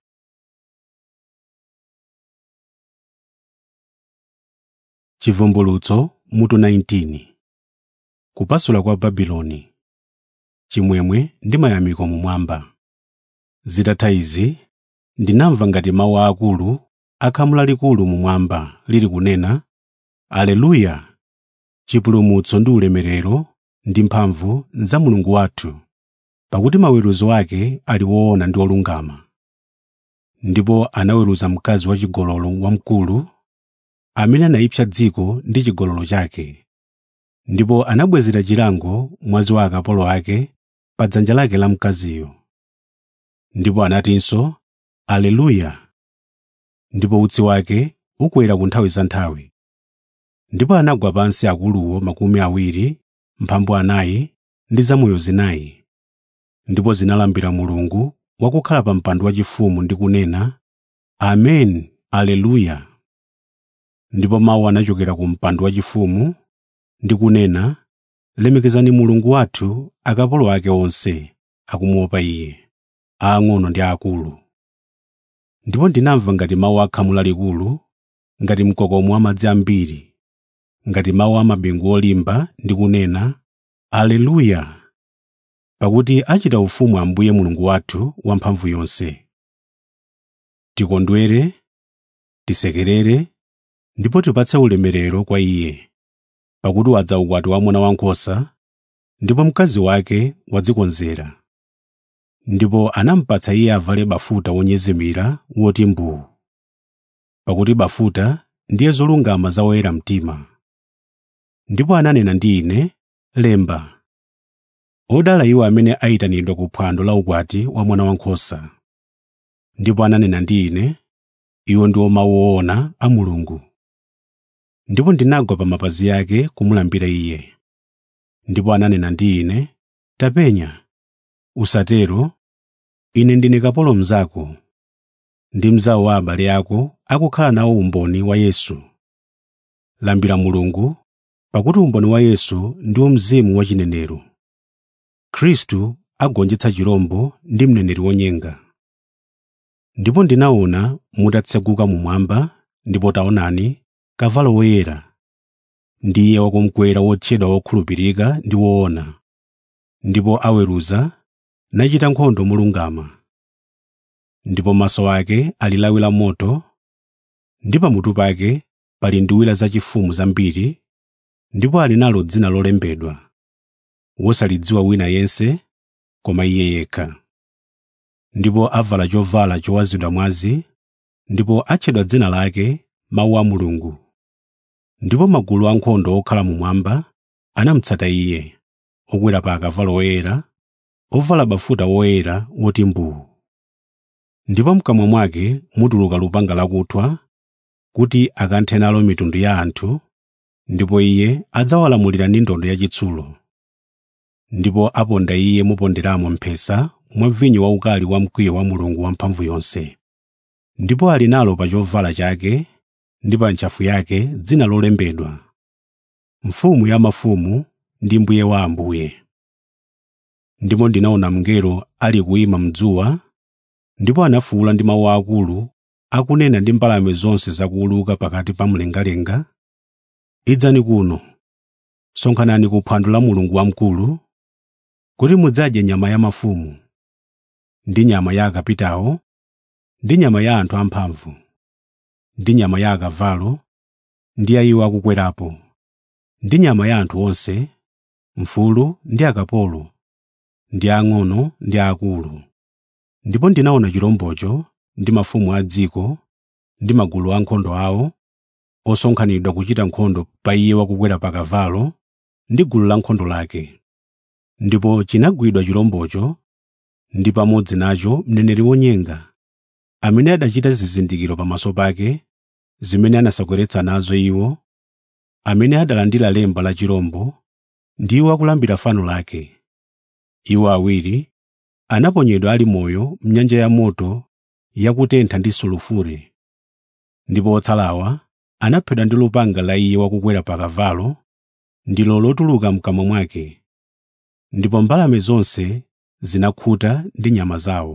S1: chivumbulutso mutu 19 kupasula kwa babuloni chimwemwe ndi mayamiko mumwamba zitatha izi ndinamva ngati mawu aakulu akhamu lalikulu mumwamba lili kunena aleluya chipulumutso ndi ulemerero ndi mphamvu za mulungu wathu pakuti maweruzo ake ali woona ndi olungama ndipo anaweruza mkazi wachigololo wamkulu amene anayipsa dziko ndi chigololo chake ndipo anabwezera chilango mwazi wa akapolo ake pa dzanja lake la mkaziyo ndipo anatinso aleluya ndipo utsi wake ukwera ku nthawi za nthawi ndipo anagwa pansi akuluwo makumi awiri mphambu anayi ndi zamoyo zinayi ndipo zinalambira mulungu wakukhala pa mpando wachifumu ndi kunena amen aleluya ndipo mawu anachokera ku mpando wachifumu ndi kunena lemekezani mulungu wathu akapolo ake onse akumuopa iye aang'ono ndi aakulu ndipo ndinamva ngati mawu akhamu lalikulu ngati mkokomo wa madzi ambiri ngati mawu a mabingu olimba ndi kunena aleluya pakuti achita ufumu ambuye mulungu wathu wamphamvu yonse tikondwere tisekerere ndipo tipatse ulemerero kwa iye pakuti wadza ukwati wa mwana wankhosa ndipo mkazi wake wadzikonzera ndipo anampatsa iye avale bafuta wonyezimira woti mbuu pakuti bafuta ndiye zolungama za oyera mtima ndipo ananena ndi ine lemba odala iwo amene ayitanidwa ku phwando la ukwati wa mwana wankhosa ndipo ananena ndi ine iwo ndiwo mawu oona a mulungu ndipo ndinagwa pa mapazi ake kumulambira iye ndipo ananena ndi ine tapenya usatero ine ndine kapolo mnzako ndi mnzawo wa abale ako akukhala nawo umboni wa yesu lambira mulungu pakuti umboni wa yesu ndiwo mzimu wachinenero khristu agonjetsa chirombo ndi mneneri wonyenga ndipo ndinaona mutatseguka mumwamba ndipo taonani kavalo woyera ndiye wakumkwera wotchedwa wokhulupirika ndi woona ndipo aweruza nachita nkhondo molungama ndipo maso ake ali lawi la moto ndi pamutu pake pali nduwira zachifumu zambiri ndipo ali nalo dzina lolembedwa wosalidziwa wina yense koma iye yekha ndipo avala chovala chowazidwa mwazi ndipo atchedwa dzina lake mawu a mulungu ndipo magulu ankhondo okhala mumwamba anamutsata iye okwera pa akavalo oyera ovala bafuta woyera woti mbuu ndipo mkamwa mwake mutuluka lupanga lakuthwa kuti akanthe nalo mitundu ya anthu ndipo iye adzawalamulira ndi ndodo yachitsulo ndipo aponda iye moponderamo mphesa mwa vinyo waukali wa mkwiyo wa mulungu wamphamvu yonse ndipo ali nalo pa chovala chake ndi pa ntchafu yake dzina lolembedwa mfumu ya mafumu ndi mbuye wa ambuye ndipo ndinaona mngelo ali kuyima mdzuwa ndipo anafuwula ndi mawu akulu akunena ndi mbalame zonse zakuwuluka pakati pa mlengalenga idzani kuno sonkhanani ku phwando la mulungu wamkulu kuti mudzadye nyama ya mafumu ndi nyama ya akapitawo ndi nyama ya anthu amphamvu ndi nyama ya akavalo ndi ya iwo akukwerapo ndi nyama ya anthu onse mfulu ndi akapolo ndi ang'ono ndi akulu ndipo ndinaona chirombocho ndi mafumu a dziko ndi magulu ankhondo awo osonkhanidwa kuchita nkhondo pa iye wakukwera pa kavalo ndi gulu lankhondo lake ndipo chinagwidwa chirombocho ndi pamodzi nacho mneneri wonyenga amene adachita zizindikiro pamaso pake zimene anasakweretsa nazo iwo amene adalandira lemba la chirombo ndiwo akulambira fano lake iwo awiri anaponyedwa ali moyo m'nyanja ya moto yakutentha ndi sulufure ndipo otsalawa anaphedwa ndi lupanga la iye wakukwera pa kavalo ndilo lotuluka mkamwa mwake ndipo mbalame zonse zinakhuta ndi nyama zawo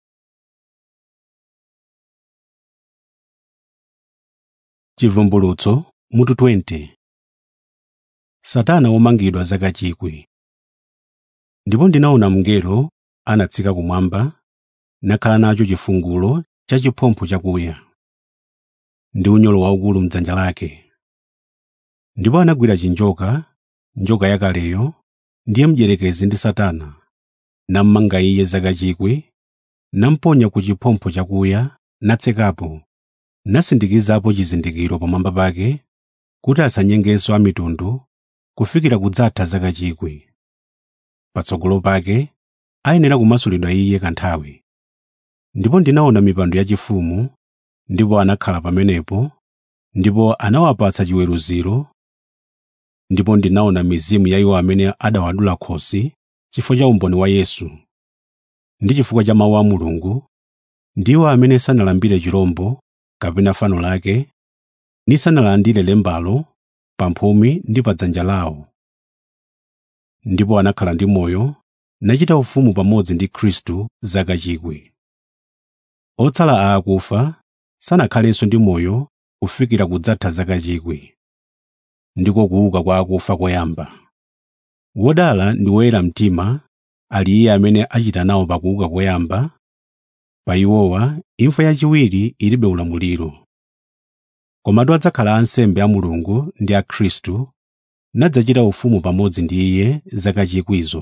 S1: chivumbulutso mutu 20 satana womangidwa zaka chikwi ndipo ndinaona mngelo anatsika kumwamba nakhala nacho chifungulo cha chiphompho chakuya ndi unyolo waukulu m'dzanja lake ndipo anagwira chinjoka njoka yakaleyo ndiye mdierekezi ndi satana nammanga iye zaka chikwi namponya ku chiphompho chakuya natsekapo nasindikizapo chizindikiro pamwamba pake kuti asanyengenso a mitundu kufikira kudzatha zaka chikwi patsogolo pake ayenera kumasulidwa iye kanthawi ndipo ndinaona mipando yachifumu ndipo anakhala pamenepo ndipo anawapatsa chiweruziro ndipo ndinaona mizimu ya iwo amene adawadula khosi chifukwa cha umboni wa Yesu ndi chifukwa cha mawu a Mulungu ndiwo amene sanalambire chirombo kapena fano lake ni sanalandire lembalo pa mphumi ndi pa dzanja lawo ndipo anakhala ndi moyo nachita ufumu pamodzi ndi Khristu zaka chikwi otsala a akufa sanakhalenso ndi moyo kufikira kudzatha zaka chikwi ndiko kuuka kwa akufa koyamba wodala ndi woyera mtima ali iye amene achita nawo pakuuka koyamba pa iwowa imfa yachiwiri ilibe ulamuliro komatu adzakhala ansembe a mulungu ndi a khristu nadzachita ufumu pamodzi ndi iye zaka chikwizo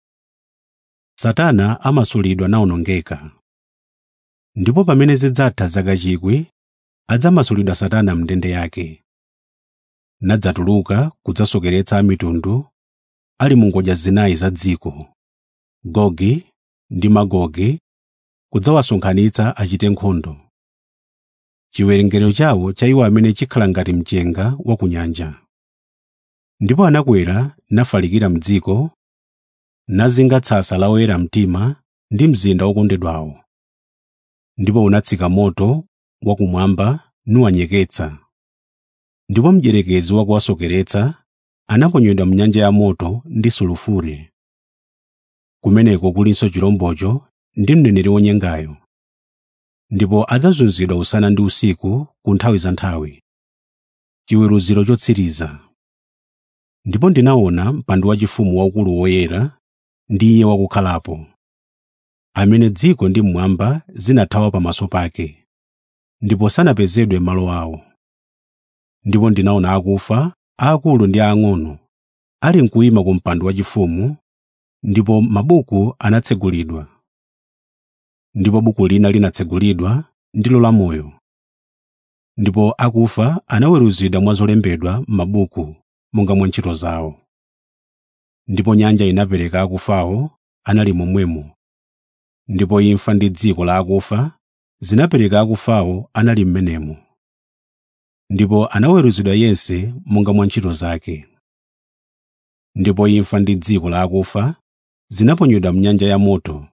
S1: satana amasulidwa nawonongeka ndipo pamene zidzatha zaka chikwi adzamasulidwa satana mndende yake nadzatuluka kudzasokeretsa a mitundu ali mu ngodya zinayi za dziko gogi ndi magogi kudzawasonkhanitsa achite nkhondo chiwerengero chawo cha iwo amene chikhala ngati mchenga wa ku nyanja ndipo anakwera nafalikira m'dziko nazinga tsasa la oyera mtima ndi mzinda wokondedwawo ndipo unatsika moto wakumwamba nuwanyeketsa ndipo mdierekezi wakuwasokeretsa anaponyedwa m'nyanja ya moto ndi sulufure kumeneko kulinso chirombocho ndi mneneri wonyengayo ndipo adzazunzidwa usana ndi usiku ku nthawi za nthawi chiweruziro chotsiriza ndipo ndinaona mpando wachifumu waukulu woyera ndi iye wakukhalapo amene dziko ndi mmwamba zinathawa pamaso pake ndipo sanapezedwe malo awo ndipo ndinaona akufa aakulu ndi aang'ono ali mkuyima ku mpando wachifumu ndipo mabuku anatsegulidwa ndipo buku lina linatsegulidwa ndilo lamoyo ndipo akufa anaweruzidwa mwa zolembedwa m'mabuku monga mwa ntchito zawo ndipo nyanja inapereka akufawo anali momwemo ndipo imfa ndi dziko la akufa zinapereka akufawo anali m'menemo ndipo anaweruzidwa yense monga mwa ntchito zake ndipo imfa ndi dziko la akufa zinaponyedwa m'nyanja ya moto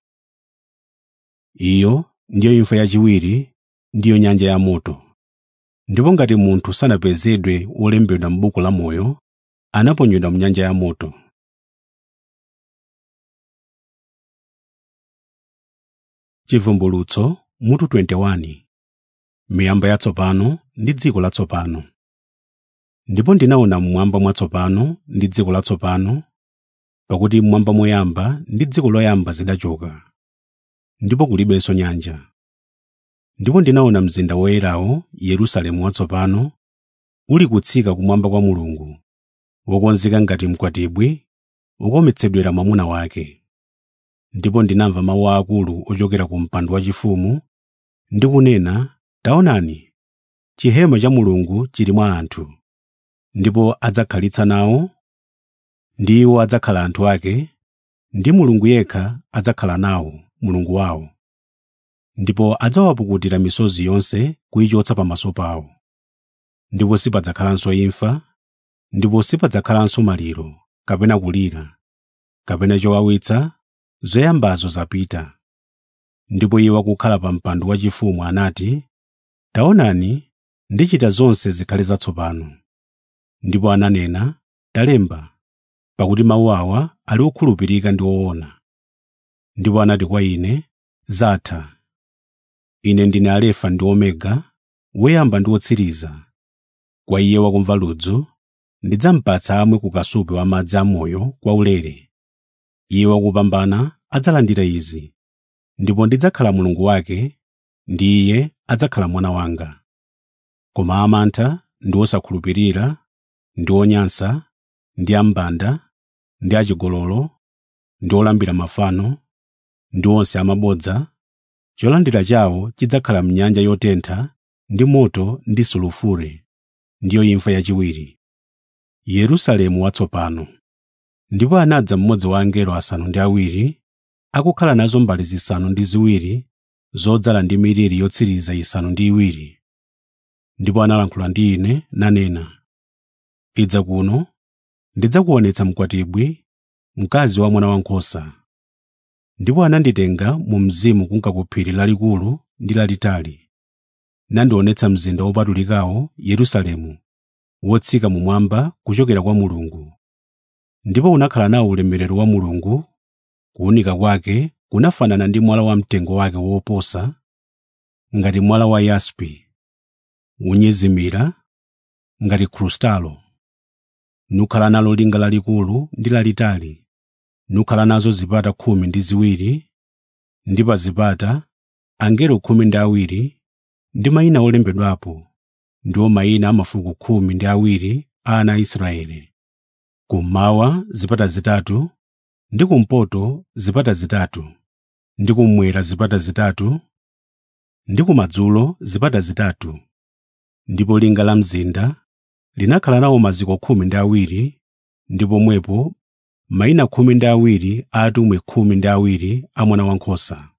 S1: iyo ndiyo imfa yachiwiri ndiyo nyanja ya moto ndipo ngati munthu sanapezedwe wolembedwa m'buku la moyo anaponyedwa m'nyanja ya moto chivumbulutso mutu 21 miyamba yatsopano ndi dziko latsopano ndipo ndinaona mmwamba mwatsopano ndi dziko latsopano pakuti mmwamba moyamba ndi dziko loyamba zidachoka ndipo kulibenso nyanja ndipo ndinaona mzinda woyerawo yerusalemu watsopano uli kutsika kumwamba kwa mulungu wokonzeka ngati mkwatibwi wokometsedwera mwamuna wake ndipo ndinamva mawu aakulu ochokera ku mpando wachifumu ndi kunena taonani chihema cha mulungu chili mwa anthu ndipo adzakhalitsa nawo ndi iwo adzakhala anthu ake ndi mulungu yekha adzakhala nawo mulungu wawo ndipo adzawapukutira misozi yonse kuyichotsa pamaso pawo ndipo sipadzakhalanso imfa ndipo sipadzakhalanso maliro kapena kulira kapena chowawitsa zoyambazo zapita ndipo iye wakukhala pa mpando wachifumu anati taonani ndichita zonse zikhale zatsopano ndipo ananena talemba pakuti mawu awa ali okhulupirika ndi oona ndipo anati kwa ine zatha ine ndine alefa ndi omega woyamba ndi wotsiriza kwa iye wakumva ludzu ndidzampatsa amwe ku kasupe wa madzi amoyo kwaulere iye wakupambana adzalandira izi ndipo ndidzakhala mulungu wake ndi iye adzakhala mwana wanga koma amantha ndi osakhulupirira ndi onyansa ndi ambanda ndi achigololo ndi olambira mafano ndi onse amabodza cholandira chawo chidzakhala mnyanja yotentha ndi moto ndi sulufure ndiyo imfa yachiwiri yerusalemu watsopano ndipo anadza mmodzi wa angelo asanu ndi awiri akukhala nazo mbale zisanu ndi ziwiri zodzala ndi miliri yotsiriza isanu ndi iwiri ndipo analankhula ndi ine nanena idza kuno ndidzakuonetsa mkwatibwi mkazi wa mwana wankhosa ndipo ananditenga mu mzimu kunka ku phiri lalikulu ndi lalitali nandionetsa mzinda wopatulikawo yerusalemu wotsika mumwamba kuchokera kwa mulungu ndipo unakhala nawo ulemerero wa mulungu kuwunika kwake kunafanana ndi mwala wamtengo wake woposa ngati mwala wa yaspi unyezimira ngati krustalo nukhala nalo linga lalikulu ndi lalitali nukhala nazo zipata khumi ndi ziwiri ndi pa zipata angelo khumi ndi awiri ndi mayina olembedwapo ndiwo mayina a mafuko khumi ndi awiri a ana a Israeli. Kummawa zipata zitatu, ndi kumpoto zipata zitatu, ndi kummwera zipata zitatu, ndi kumadzulo zipata zitatu. Ndipo linga la mzinda linakhala nawo maziko khumi ndi awiri, ndi pomwepo mayina khumi ndi awiri a atumwi khumi ndi awiri a mwana wankhosa.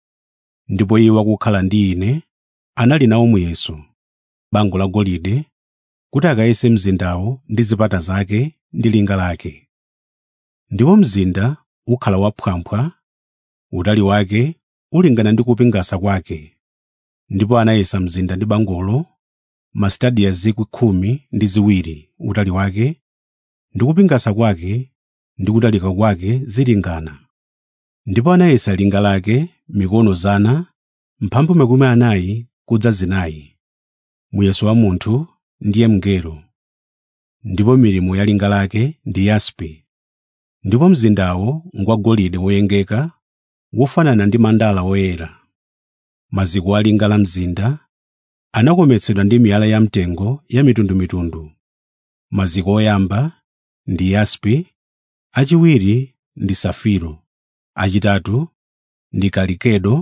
S1: Ndipo iye wakukhala ndi ine anali nawo muyeso bango la golide kuti akayese mzindawo ndi zipata zake ndi linga lake. Ndipo mzinda ukhala waphwamphwa, utali wake ulingana ndi kupingasa kwake. Ndipo anayesa mzinda ndi bangolo, masitadiya zikwi khumi ndi ziwiri utali wake, ndi kupingasa kwake ndi kutalika kwake zilingana. Ndipo anayesa linga lake mikono zana, mphambu makumi anayi kudza zinayi muyeso wa munthu ndiye mngelo ndipo milimo ya linga lake ndi yaspi ndipo mzindawo ngwagolide woyengeka wofanana ndi mandala woyera maziko a linga la mzinda anakometsedwa ndi miyala yamtengo ya mitundumitundu maziko oyamba ndi yaspi achiwiri ndi safiro achitatu ndi kalikedo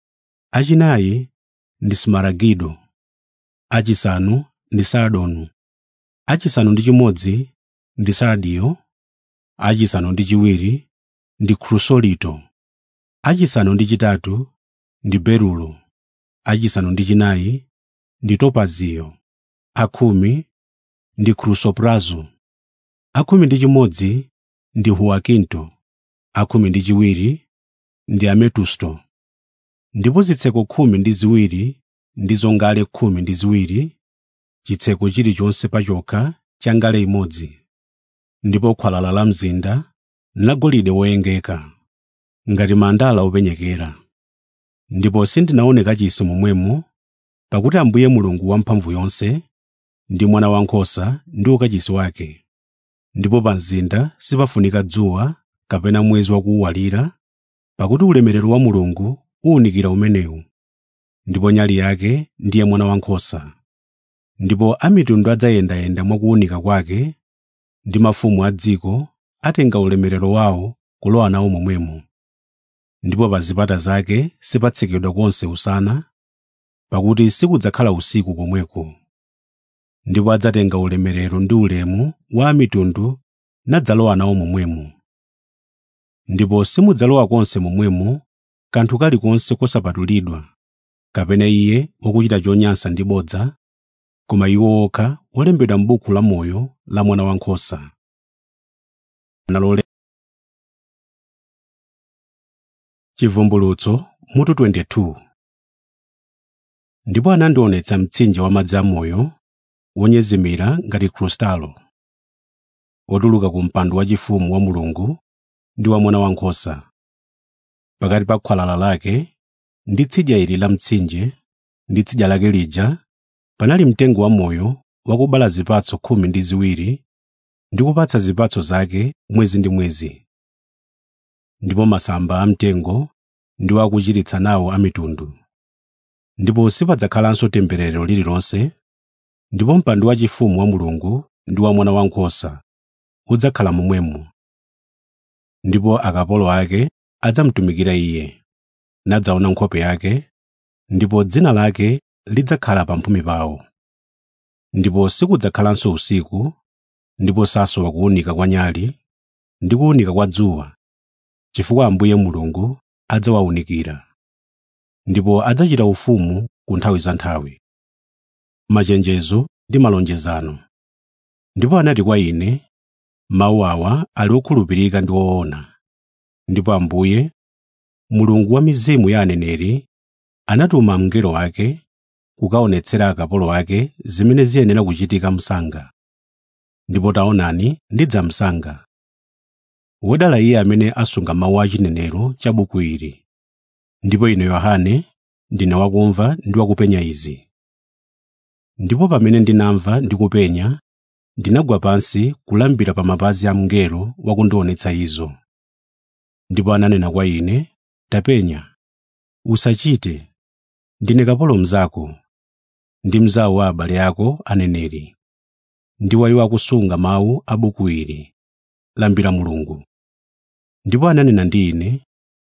S1: achinayi ndi smaragido achisanu ndi sardonu achisanu ndi chimodzi ndi sardiyo achisanu ndi chiwiri ndi krusolito achisanu ndi chitatu ndi berulo achisanu ndi chinayi ndi topaziyo akhumi ndi krusoprazo akhumi ndi chimodzi ndi huwakinto akhumi ndi chiwiri ndi ametusto ndipo zitseko khumi ndi ziwiri ndizo ngale khumi ndi ziwiri chitseko chilichonse pachokha cha ngale imodzi ndipo khwalala la mzinda nlagolide woyengeka ngati mandala openyekera ndipo sindinaone kachisi momwemo pakuti ambuye mulungu wamphamvu yonse ndi mwana wankhosa ndi ukachisi wake ndipo pa mzinda sipafunika dzuwa kapena mwezi wakuwalira pakuti ulemerero wa mulungu uwunikira umenewu ndipo nyali yake ndiye mwana wankhosa ndipo amitundu adzayendayenda mwakuwunika kwake ndi mafumu a dziko atenga ulemerero wawo kulowa nawo momwemo ndipo pa zipata zake sipatsekedwa konse usana pakuti sikudzakhala usiku komweko ndipo adzatenga ulemerero ndi ulemu wa mitundu nadzalowa nawo momwemo ndipo simudzalowa konse momwemo kanthu kalikonse kosapatulidwa kapena iye wokuchita chonyansa ndi bodza koma iwo okha olembedwa m'buku la moyo la mwana wankhosa nalole chivumbulutso mutu 22 ndipo anandionetsa mtsinje wa madzi amoyo wonyezimira ngati krustalo wotuluka ku mpando wachifumu wa mulungu ndi wa mwana wankhosa pakati pa khwalala lake ndi tsidya ili la mtsinje ndi tsidya lake lija panali mtengo wamoyo wakubala zipatso khumi ndi ziwiri ndi kupatsa zipatso zake mwezi ndi mwezi ndipo masamba amtengo ndi wakuchiritsa nawo amitundu ndipo sipadzakhalanso temberero lililonse ndipo mpando wachifumu wa mulungu ndi wa mwana wankhosa udzakhala momwemo ndipo akapolo ake adzamutumikira iye nadzaona nkhope yake ndipo dzina lake lidzakhala pamphumi pawo ndipo sikudzakhalanso usiku ndipo sasowa kuwunika kwa nyali ndi kuwunika kwa dzuwa chifukwa ambuye mulungu adzawawunikira ndipo adzachita ufumu ku nthawi za nthawi machenjezo ndi malonjezano ndipo anati kwa ine mawu awa ali okhulupirika ndi woona ndipo ambuye mulungu wa mizimu ya aneneri anatuma mngelo wake kukaonetsera akapolo ake zimene ziyenera kuchitika msanga ndipo taonani ndidzamsanga wodala iye amene asunga mawu a chinenero cha buku ili ndipo ine yohane ndine wakumva ndi wakupenya izi ndipo pamene ndinamva ndi kupenya ndinagwa pansi kulambira pa mapazi a mngelo wakundionetsa izo ndipo ananena kwa ine tapenya usachite ndine kapolo mnzako ndi mnzawo wa abale ako aneneri ndi wa iwo akusunga mawu a buku ili lambira mulungu ndipo ananena ndi ine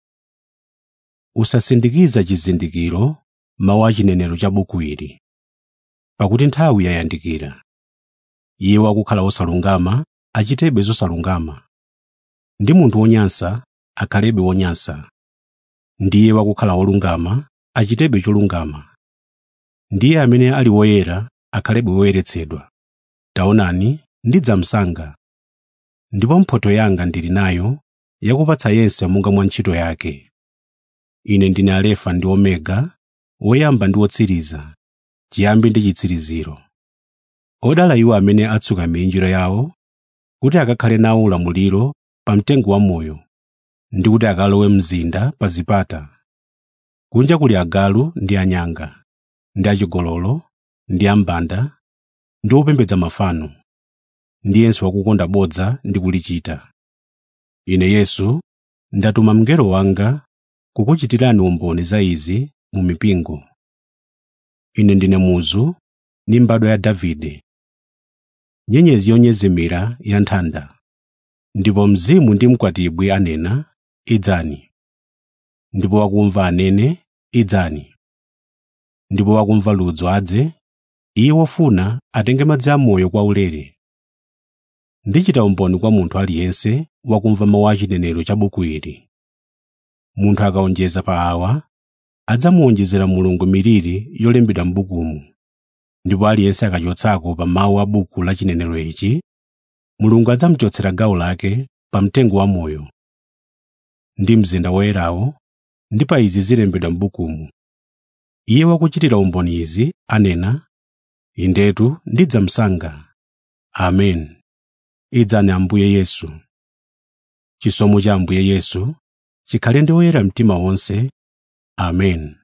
S1: usasindikiza chizindikiro mawu a chinenero cha buku ili pakuti nthawi yayandikira iye wakukhala wosalungama achitebe zosalungama ndi munthu wonyansa akhalebe wonyansa ndiye wakukhala wolungama achitebe cholungama ndiye amene ali woyera akhalebe woyeretsedwa taonani ndidzamsanga ndipo mphotho yanga ndili nayo yakupatsa yense monga mwa ntchito yake ine ndine alefa ndi omega woyamba ndi wotsiriza chiyambi ndi chitsiriziro odala iwo amene atsuka minjiro yawo kuti akakhale nawo ulamuliro pa mtengo wamoyo ndi kuti akalowe mzinda pa zipata kunja kuli agalu ndi anyanga ndi achigololo ndi ambanda ndi opembedza mafano ndi yense wakukonda bodza ndi kulichita ine yesu ndatuma mngelo wanga kukuchitirani umboni za izi mu mipingo ine ndine muzu ndi mbadwa ya davide nyenyezi yonyezimira ya nthanda ndipo mzimu ndi mkwatibwi anena idzani ndipo wakumva anene idzani ndipo wakumva ludzo adze iye wofuna atenge madzi amoyo kwaulere ndichita umboni kwa munthu aliyense wakumva mawu a chinenero cha buku ili munthu akaonjeza pa awa adzamuwonjezera mulungu miliri yolembedwa m'bukumu ndipo aliyense akachotsako pa mawu a buku la chinenero ichi mulungu adzamuchotsera gawo lake pa mtengo wamoyo ndi mzinda woyerawo ndi pa izi zilembedwa m'bukumu iye wakuchitira umboni izi anena indetu ndidzamsanga amen idzani ambuye yesu chisomo cha ambuye yesu chikhale ndi oyera mtima onse amen